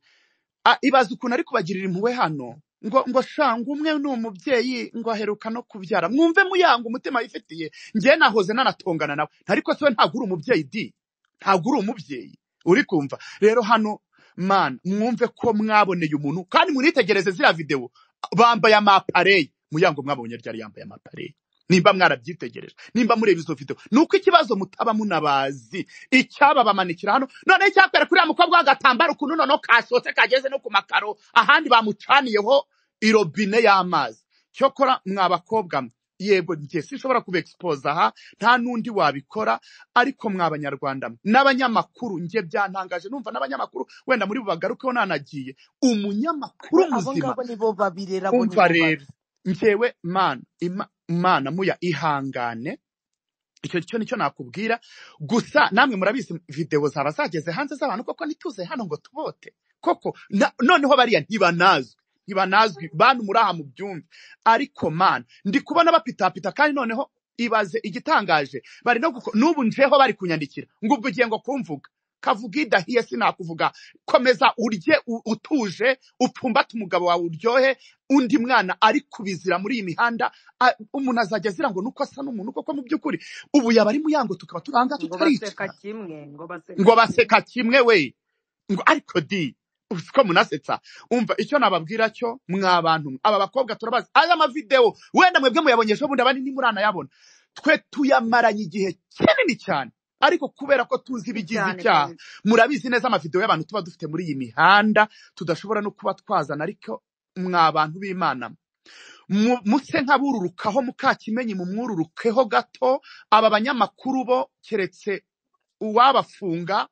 A- ibaze ukuntu ari kubagirira impuhwe hano ngo ngo shanga umwe ni umubyeyi ngo aheruka no kubyara mwumve muyanga umutima yifitiye njye nahoze nanatongana nawe ariko se we ntabwo uri umubyeyi di ntabwo uri umubyeyi uri kumva rero hano mana mwumve ko mwaboneye umuntu kandi munitegereze ziriya videwo bambaye amapareye muyango mwabonye ryari yambaye amapareye nimba mwarabyitegereje nimba mureba izo videwo ni uko ikibazo mutaba munabazi icyababamanikira hano noneho icyakwereka uriya mukobwa w'agatambaro ukuntu noneho kashotse kageze no ku makaro ahandi bamucaniyeho irobine y'amazi cyokora mwa bakobwa mwe yego njye sinshobora kubexposa aha nta n'undi wabikora ariko mwa banyarwanda mwe n'abanyamakuru njye byantangaje numva n'abanyamakuru wenda muri bubagarukeho nanagiye umunyamakuru we abo muzima ngabo nibo babirera abo umva nibo rero babi njyewe mana ima- mana muya ihangane icyo cyo nicyo nakubwira gusa namwe murabizi videwo zaba zageze hanze z'abantu koko ntituze hano ngo tubote koko na, noneho bariya ntibanazwe ntibanazwi bantu muri aha mu byumve ariko mana ndi kubona bapitapita kandi noneho ibaze igitangaje bari no guko- n'ubu njeho bari kunyandikira ngo ubwo ugiye ngo kumvuga kavuga idahiye sinakuvuga komeza urye u- utuje upfumbate umugabo wawe uryohe undi mwana ari kubizira muri iyi mihanda a- umuntu azajya azira ngo nuko asa n'umuntu koko mu by'ukuri ubu yaba ari muyango tukaba turi ahangaha ngo baseka tutaricara kimwe ngo baseka ngo kimwe baseka kimwe we ngo ariko di uzi ko munasetsa umva icyo nababwira cyo mwa bantu mwe. aba bakobwa turabazi aya mavidewo wenda mwebwe muyabonye ejo bundi abandi ntimuranayabona twe tuyamaranye igihe kinini cyane ariko kubera ko tuzi ibigize cyane icyaha kabisa murabizi neza amavidewo y'abantu tuba dufite muri iyi mihanda tudashobora no kuba twazana ariko mwa bantu b'imana mwe mu- muse nkabururukaho mukakimenyi mumwururukeho gato aba banyamakuru bo keretse uwabafunga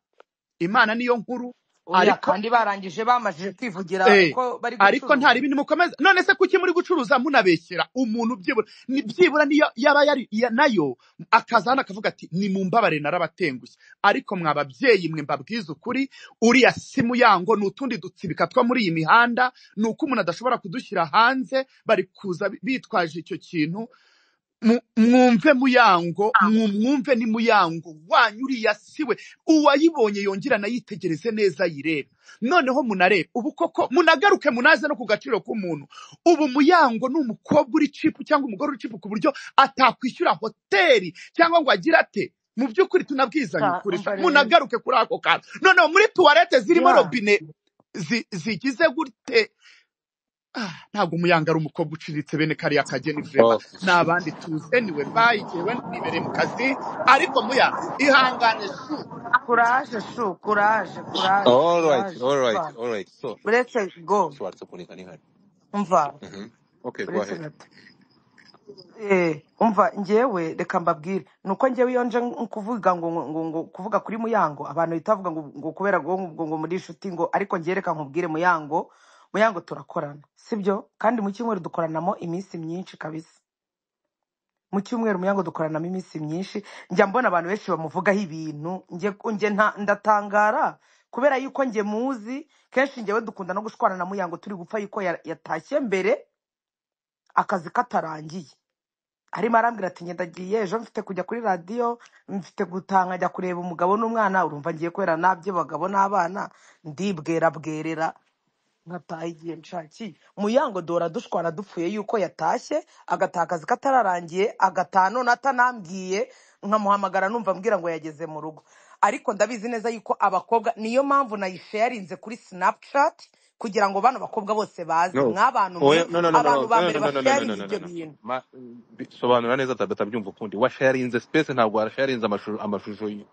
imana niyo nkuru oya ariko kandi barangije bamajije kwivugira eh, ko bari ariko nta gucuruza ribindi mukomeza none se kuki muri gucuruza munabeshyera umuntu byibura ni byibura niyo yaba yari ya- nayo akaza hano akavuga ati ni mumbabare narabatengushye ariko mwa babyeyi mwe mbabwiza ukuri uriya si muyango ni utundi dutsibika two muri iyi mihanda ni uko umuntu adashobora kudushyira hanze bari kuza bitwaje icyo kintu mu- mwumve muyango mwu- mwumve ni muyango wanyu uriya siwe uwayibonye yongera anayitegereze neza ayirebe noneho munarebe ubu koko munagaruke munaze no ku gaciro k'umuntu ubu muyango ni umukobwa uri cipu cyangwa umugore uri cipu ku buryo atakwishyura hoteli cyangwa ngo agire ate mu by'ukuri tunabwizanye Ka- ukuri umva sha rero munagaruke kuri ako kantu noneho muri tuwarete zirimo ya robine zi- zigize gute Ah, ntabwo umuyanga ari umukobwa uciriritse bene kariya kageni vrema Okay. ni abandi tuzi anyway bye jewe nibereye mu kazi ariko muya ihangane shu kuraje shu kuraje kuraje All right, kuraje all right, uretse all right. So, uretse go so what's happening? Mm-hmm. umva Okay, go uretse ahead. gato Eh, umva njyewe reka mbabwire nuko njyewe iyo nje nk- kuvuga ngo ngo ngo kuvuga kuri muyango abantu bahita bavuga ngo ngo kubera ngo ngo ngo muri inshuti ngo ariko njyewe reka nkubwire muyango muyango turakorana sibyo kandi mu cyumweru dukoranamo iminsi myinshi kabisa mu cyumweru muyango dukoranamo iminsi myinshi njya mbona abantu benshi bamuvugaho ibintu njye njye nta- ndatangara kubera yuko njye muzi kenshi njyewe dukunda no gushwana na muyango turi gupfa yuko ya- yatashye mbere akazi katarangiye arimo arambwira ati ngenda agiye ejo mfite kujya kuri radiyo mfite gutaha nkajya kureba umugabo n'umwana urumva ngiye kubera nabye abagabo n'abana ndibwera bwerera nkataha igihe nshakiye muyango dora dushwana dupfuye yuko yatashye agataha akazi katararangiye agataha none atanambwiye nkamuhamagara numva ambwira ngo yageze mu rugo ariko ndabizi neza yuko abakobwa niyo mpamvu nayisharinze kuri snapchat kugira ngo bano bakobwa bose baze No. mwabantu Oh, mwe yeah. no, no, no, no, abantu no, ba no, mbere no, no, no, no, no, no, no, basharinga no, ibyo no. bintu Ma, bi- sobanura neza atabyumva ukundi. Washarinze space ntabwo warasharinze amashusho amashusho y-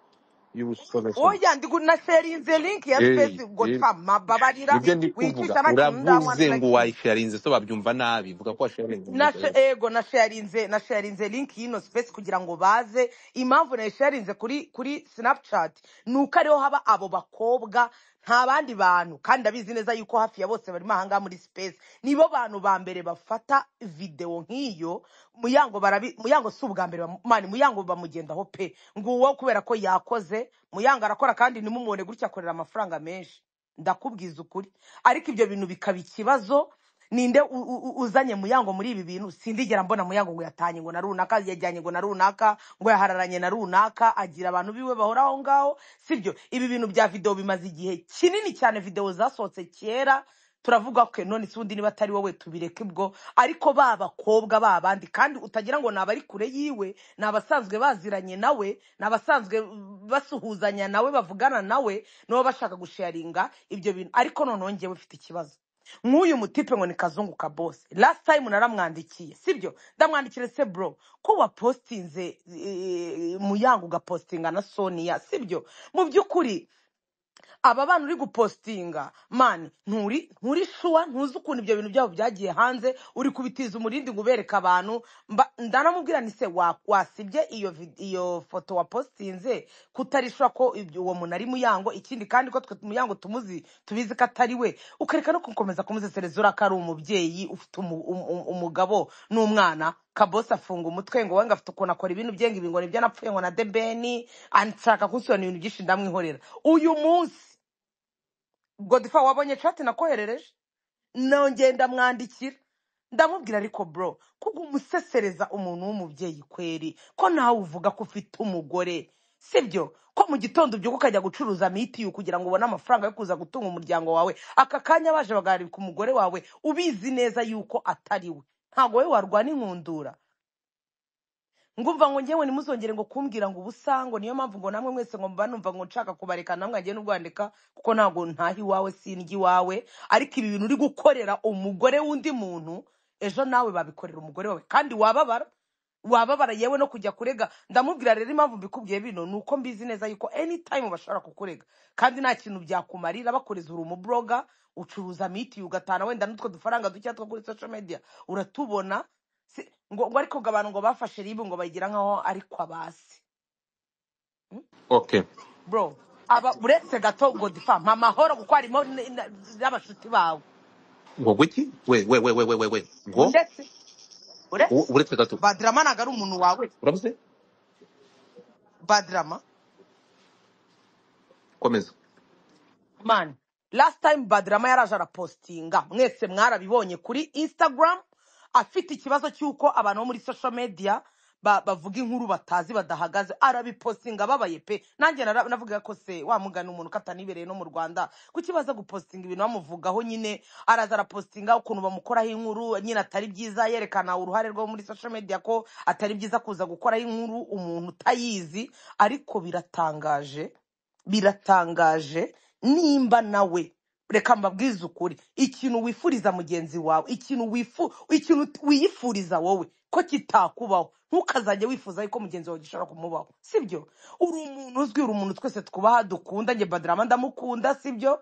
y'ubusoresheni. oya ndi nasharinze link ya Eh, space ngo eh. tsa mababarira Nibyo ndi kuvuga. wicisha nta kintu Uravuze ndamwanura ngo kimwe washarinze so babyumva nabi. Vuga ko washarinze na umugisha. ego nasharinze nasharinze link y'ino space kugira ngo baze impamvu nayisharinze kuri kuri snapchat ni uko ariho haba abo bakobwa nta bandi bantu kandi ndabizi neza yuko hafi ya bose barimo ahangaha muri space nibo bantu ba mbere bafata videwo nk'iyo muyango barabi muyango si ubwa mbere bamu- mani muyango bamugendaho pe nguwo kubera ko yakoze muyango arakora kandi nimumubone gutya akorera amafaranga menshi ndakubwiza ukuri ariko ibyo bintu bikaba ikibazo ninde u- u- u- uzanye muyango muri ibi bintu sindigera mbona muyango ngo yatanye ngo na runaka yajyanye ngo na runaka ngo yahararanye na runaka agira abantu biwe bahora aho ngaho sibyo ibi bintu bya videwo bimaze igihe kinini cyane videwo zasohotse kera turavuga ko none si undi niba atari wowe tubireke ubwo ariko ba bakobwa ba bandi kandi utagira ngo ni abari kure yiwe ni abasanzwe baziranye nawe ni abasanzwe basuhuzanya nawe bavugana nawe nabo bashaka gusharinga ibyo bintu ariko noneho ngewe ufite ikibazo nk'uyu mutipe ngo ni kazungu ka bose last time naramwandikiye sibyo ndamwandikira se bro ko wapostinze eh, muyango ugapostinga na sonia sibyo mu by'ukuri aba bana uri gupositinga mani nturi nturi shuwa ntuzi ukuntu ibyo bintu byabo byagiye hanze uri kubitiza umurindi ngo ubereke abantu Mba- ndanamubwira ni se wa- wasibye iyo vid- iyo foto wapositinze kutarishwa ko ibyo- uwo muntu ari muyango ikindi kandi ko twe muyango tumuzi tubizi ko atari we ukareka no gukomeza kumusesereza uriya ko ari umubyeyi ufite umu- um- um- umugabo n'umwana kabose afunga umutwe ngo wanga afite ukuntu akora ibintu bye ngo ibi ngo nibyo napfuye ngo na debeni anshaka kunsobanurira ibintu byinshi ndamwihorera uyu munsi godifa wabonye cati nakoherereje nongeye ndamwandikira ndamubwira ariko bro kuko umusesereza umuntu w'umubyeyi kweri ko nawe uvuga ko ufite umugore sibyo ko mu gitondo ubyuka ukajya gucuruza mitiyu kugira ngo ubone amafaranga yo kuza gutunga umuryango wawe aka kanya baje bagarika umugore wawe ubizi neza yuko atari we ntabwo wowe warwana inkundura ngumva ngo ngewe ntimuzongere ngo kumbwira ngo ubusango niyo mpamvu ngo namwe mwese ngo mba numva ngo nshaka kubareka namwe ngende n'urwandika kuko ntabwo ntaha iwawe sindya iwawe ariko ibi bintu uri gukorera umugore w'undi muntu ejo nawe babikorera umugore wawe kandi wababara wababara yewe no kujya kurega ndamubwira rero impamvu mbikubwiye bino ni uko mbizi neza yuko anytime bashobora kukurega kandi nta kintu byakumarira bakureza uri umuburoga ucuruza mitiyu ugatana wenda n'utwo dufaranga dukeya two kuri social media uratubona Si- ngo ngo ariko ngo abantu ngo bafashe ribu ngo bagira nkaho ariko abasi Mm? okay bro aba uretse gato godifa mpa amahoro kuko harimo n- n- n'abashuti bawe ngo guki we we we we we we we ngo ndetse u- uretse uretse gato badrama ntabwo ari umuntu wawe urabuze badrama komeza man last time badrama yaraje arapostinga mwese mwarabibonye kuri instagram afite ikibazo cy'uko abantu bo muri social media ba- bavuga inkuru batazi badahagaze arabipostinga ababaye pe nanjye nara- navuga ko se wamugana umuntu katanibereye no mu rwanda kuki baza gupostinga ibintu bamuvugaho nyine araza arapostinga ukuntu bamukoraho inkuru nyine atari byiza yerekana uruhare rwo muri social media ko atari byiza kuza gukoraho inkuru umuntu utayizi ariko biratangaje biratangaje nimba nawe reka mbabwize ukuri ikintu wifuriza mugenzi wawe ikintu wifu ikintu wiyifuriza wowe ko kitakubaho ntukazajya wifuza yuko mugenzi wawe gishobora kumubaho sibyo uri umuntu uzwi uri umuntu twese twubaha dukunda njye badrama ndamukunda sibyo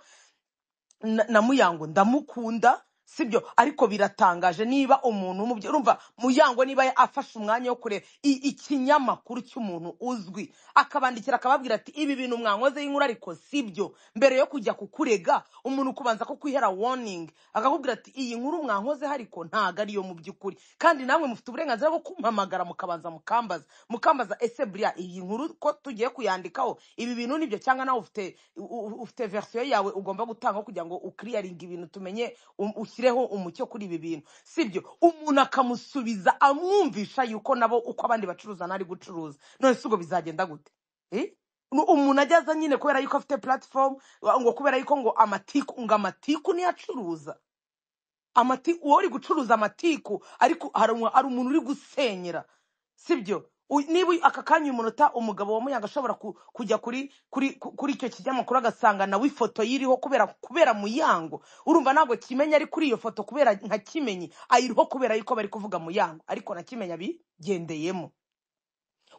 na na muyango ndamukunda sibyo ariko biratangaje niba umuntu umubye urumva muyango niba afashe umwanya wo kureba i- ikinyamakuru cy'umuntu uzwi akabandikira akababwira ati ibi bintu mwankozeho inkuru ariko sibyo mbere yo kujya kukurega umuntu kubanza ko kwihera warning akakubwira ati iyi nkuru mwankozeho ariko ntago ariyo mu by'ukuri kandi namwe mufite uburenganzira bwo kumpamagara mukabanza mukambaza mukambaza ese buriya iyi nkuru ko tugiye kuyandikaho ibi bintu nibyo cyangwa nawe ufite u- u- ufite verisiyo yawe ugomba gutanga kugira ngo ukiriyaringe ibintu tumenye um- ushyireho umucyo kuri ibi bintu sibyo umuntu akamusubiza amwumvisha yuko nabo uko abandi bacuruza nari gucuruza none si ubwo bizagenda gute Eh? Nu- umuntu ajyaza nyine kubera yuko afite platform wa- ngo kubera yuko ngo amatiku ngo amatiku niyo acuruza amatiku uwo uri gucuruza amatiku ariko hari umu- hari umuntu uri gusenyera sibyo U- niba aka kanya umunota umugabo wa muyaga ashobora ku- kujya kuri kuri ku- kuri icyo kinyamakuru agasanga nawe ifoto yiriho kubera kubera muyango urumva ntabwo kimenya ari kuri iyo foto kubera nka kimenyi ayiriho kubera yuko bari kuvuga muyango ariko na kimenya bigendeyemo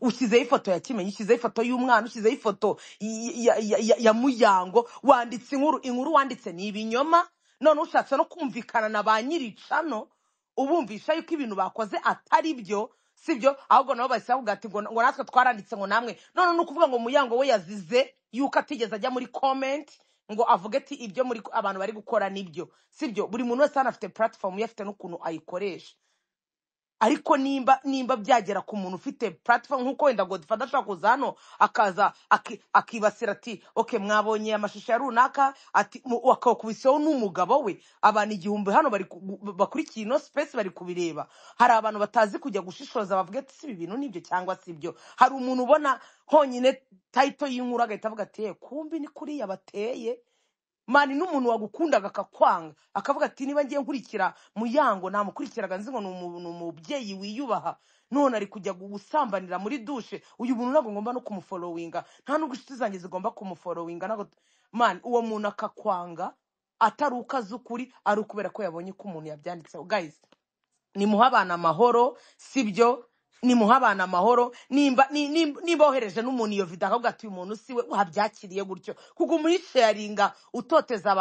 ushyizeho ifoto ya kimenyi ushyizeho ifoto y'umwana ushyizeho ifoto y- ya, ya, ya, ya muyango wanditse inkuru inkuru wanditse ni ibinyoma none ushatse no kumvikana na ba nyiricano ubumvisha yuko ibintu bakoze atari byo sibyo ahubwo nabo bahise bavuga ati ngo ngo natwe twaranditse ngo namwe none ni ukuvuga ngo muyango we yazize yuko atigeze ajya muri comment ngo avuge ati ibyo muri abantu bari gukora nibyo sibyo buri muntu wese hano afite platform ye afite n'ukuntu ayikoresha ariko nimba nimba byagera ku muntu ufite platform nk'uko wenda godifa adashobora kuza hano akaza aki- akibasira ati ok mwabonye amashusho ya runaka ati mu- akawukubiseho n'umugabo we abantu igihumbi hano bari ku- bu- bakurikiye ino space bari kubireba hari abantu batazi kujya gushishoza bavuga ati si ibi bintu nibyo cyangwa si ibyo hari umuntu ubona honyine tayito y'inkuru agahita avuga ati "Eh, kumbi ni kuriya bateye mani n'umuntu wagukundaga akakwanga akavuga ati niba ngiye nkurikira muyango namukurikiraga nzi ngo ni umu- ni umubyeyi wiyubaha none ari kujya gusambanira muri dushe uyu muntu ntabwo ngomba no kumuforowinga nta nubwo inshuti zanjye zigomba kumuforowinga ntabwo mani uwo muntu akakwanga atari uko azi ukuri ari ukubera ko yabonye ko umuntu yabyanditseho guys nimuhe abana amahoro sibyo nimuhe abana amahoro nimba ni- ni- nimba wohereje n'umuntu iyo video akavuga ati uyu muntu siwe wabyakiriye gutyo kuko umuyisharinga utoteza abantu